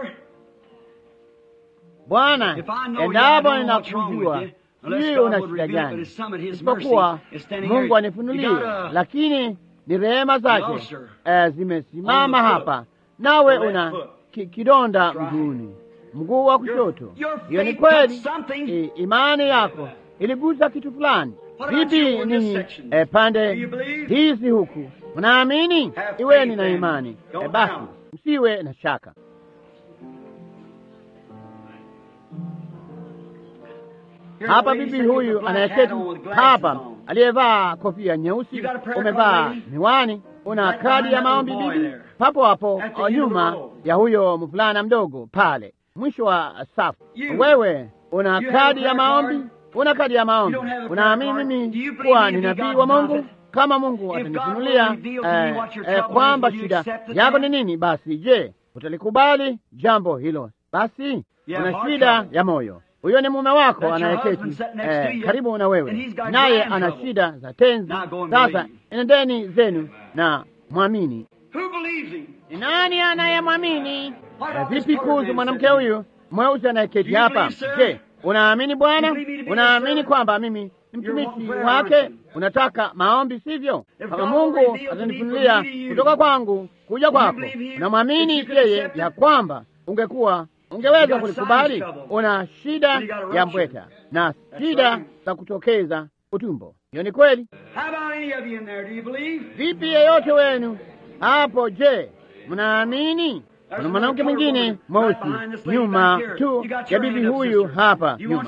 Bwana, endapo ninakujua, sijui una shida gani, isipokuwa Mungu anifunulie, lakini ni rehema zake eh, zimesimama hapa, nawe una ki, kidonda mguuni mguu wa kushoto. Hiyo ni kweli. I, imani yako iligusa kitu fulani. Vipi ninyi e, pande hizi huku mnaamini? Iweni na imani e, basi msiwe na shaka. Hapa bibi huyu anayeketi hapa aliyevaa kofia nyeusi, umevaa miwani, una kadi ya maombi bibi, papo hapo nyuma ya huyo mvulana mdogo pale mwisho wa safu. Wewe una kadi ya maombi, una kadi ya maombi. Unaamini mimi kuwa ni nabii wa Mungu? Kama Mungu atanifunulia eh, eh, kwamba shida yako ni nini, basi je, utalikubali jambo hilo? Basi una shida ya moyo. Huyo ni mume wako anayeketi eh, karibu na wewe, naye ana shida za tenzi. Sasa enendeni zenu na mwamini. Ni nani anayemwamini? Vipi kuhusu mwanamke huyu mweusi anayeketi hapa? Je, unaamini Bwana? Unaamini kwamba mimi ni mtumishi wake? Unataka maombi, sivyo? Kama Mungu atanifunulia kutoka kwangu kuja kwako, unamwamini yeye ya kwamba ungekuwa ungeweza kulikubali? Una shida ya mbweta na shida za kutokeza utumbo, hiyo ni kweli. Vipi yeyote wenu hapo, je, mnaamini? Kuna mwanamke mwingine mweusi nyuma tu ya bibi huyu hapa nyuma.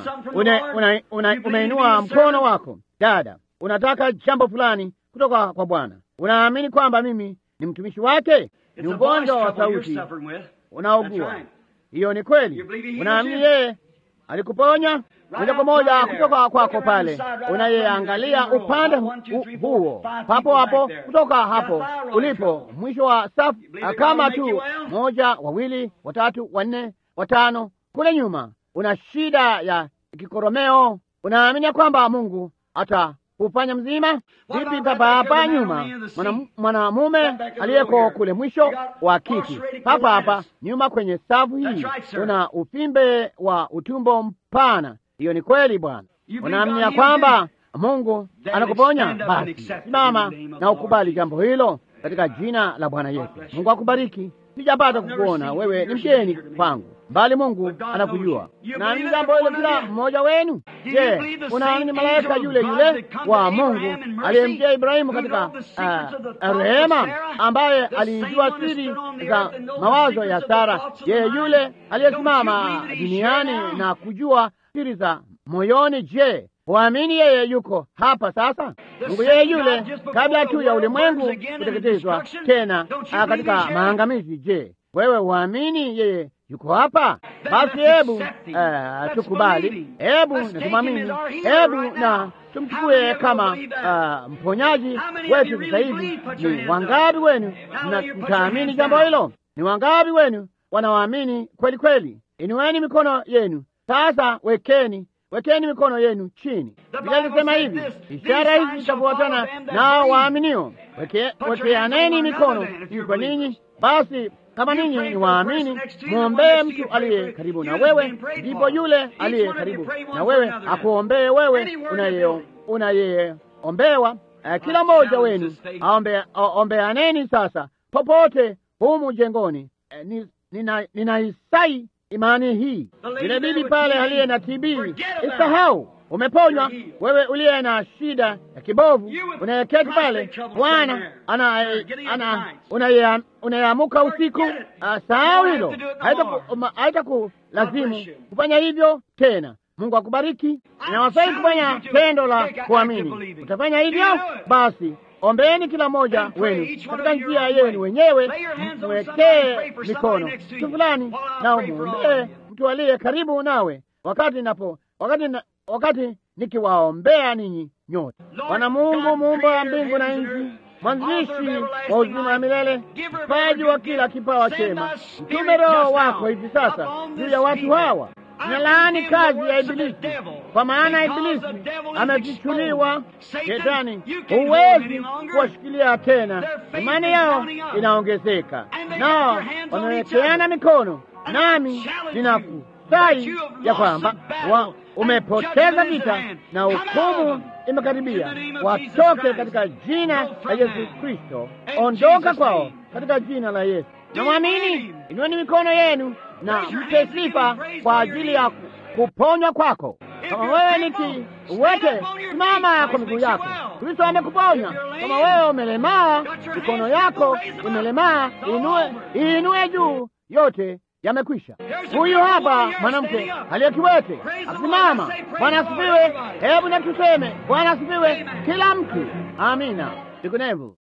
Umeinua mkono wako dada, unataka jambo fulani kutoka kwa Bwana. Unaamini kwamba mimi ni mtumishi wake? Ni ugonjwa wa sauti unaogua. Hiyo ni kweli. Unaamini yeye alikuponya moja kwa moja kutoka kwako pale, unayeangalia upande huo papo hapo, kutoka hapo ulipo mwisho wa safu, kama tu moja, wawili, watatu, wanne, watano kule nyuma, una shida ya kikoromeo, unaamini kwamba Mungu ata hufanya mzima vipi? Papa hapa nyuma, mwanamume aliyeko kule mwisho wa kiti, papa hapa nyuma kwenye safu hii, una uvimbe wa utumbo mpana. Hiyo ni kweli Bwana. Unaamini ya kwamba Mungu anakuponya? Basi simama na ukubali jambo hilo katika jina la Bwana Yesu. Mungu akubariki. Sijapata kukuona wewe, ni mgeni kwangu, bali Mungu anakujua. Naamini jambo hilo kila mmoja wenu. Je, unaamini malaika yule yule wa Mungu aliyemjia Ibrahimu katika uh, rehema, ambaye alijua siri za mawazo ya Sara? Je, yule aliyesimama duniani na kujua siri za moyoni? Je, Waamini yeye yuko hapa sasa? Mungu yeye yule kabla tu ya ulimwengu kuteketezwa tena katika maangamizi. Je, wewe waamini yeye yuko hapa? Basi hebu uh, tukubali, hebu na tumwamini, hebu na tumchukue kama uh, mponyaji wetu sasa hivi. Ni wangapi wenu mtaamini jambo hilo? Ni wangapi wenu wanawaamini kweli kweli? Inueni mikono yenu sasa, wekeni wekeni mikono yenu chini. Biblia inasema hivi, ishara hizi zitafuatana nao waaminio. Wekeaneni mikono hii kwa ninyi. Basi kama ninyi ni waamini, mwombee mtu aliye karibu na wewe, ndipo yule aliye karibu na wewe akuombee wewe unayeombewa. Kila mmoja wenu ombeaneni sasa popote humu jengoni. Ninaisai imani hii. Yule bibi pale aliye na TB, isahau umeponywa. Wewe uliye na shida ya kibovu unayeketi pale, Bwana unayeamuka usiku, sahau hilo, haitakulazimu kufanya hivyo tena. Mungu akubariki. Inawafai kufanya tendo la kuamini. Utafanya hivyo basi Ombeeni kila mmoja wenu katika njia yenu wenyewe, mwekee mikono mtu fulani na umwombee mtu aliye karibu nawe, wakati napo wakati na, wakati nikiwaombea ninyi nyote. Bwana Mungu muumba wa mbingu na nchi, mwanzilishi wa uzima wa milele, mpaji wa kila kipawa chema, mtume Roho wako hivi sasa juu ya watu hawa Nalaani kazi ya Ibilisi, kwa maana Ibilisi amefichuliwa. Shetani huwezi kuwashikilia tena, imani yao inaongezeka, nao wamewekeana mikono. Nami ninakusai ya kwamba umepoteza vita na hukumu imekaribia. Watoke katika jina la Yesu Kristo, ondoka kwao katika jina la Yesu. Namwamini, inueni mikono yenu na mpe sifa kwa ajili ya kuponywa kwako. Kama wewe ni kiwete, simama kwa miguu yako. Kristo amekuponya. Kama wewe umelemaa, mikono yako imelemaa, inue iinue juu, yote yamekwisha. Huyu hapa mwanamke aliyekiwete asimama. Bwana asifiwe! Hebu na tuseme Bwana asifiwe, kila mtu. Amina. Vinginevyo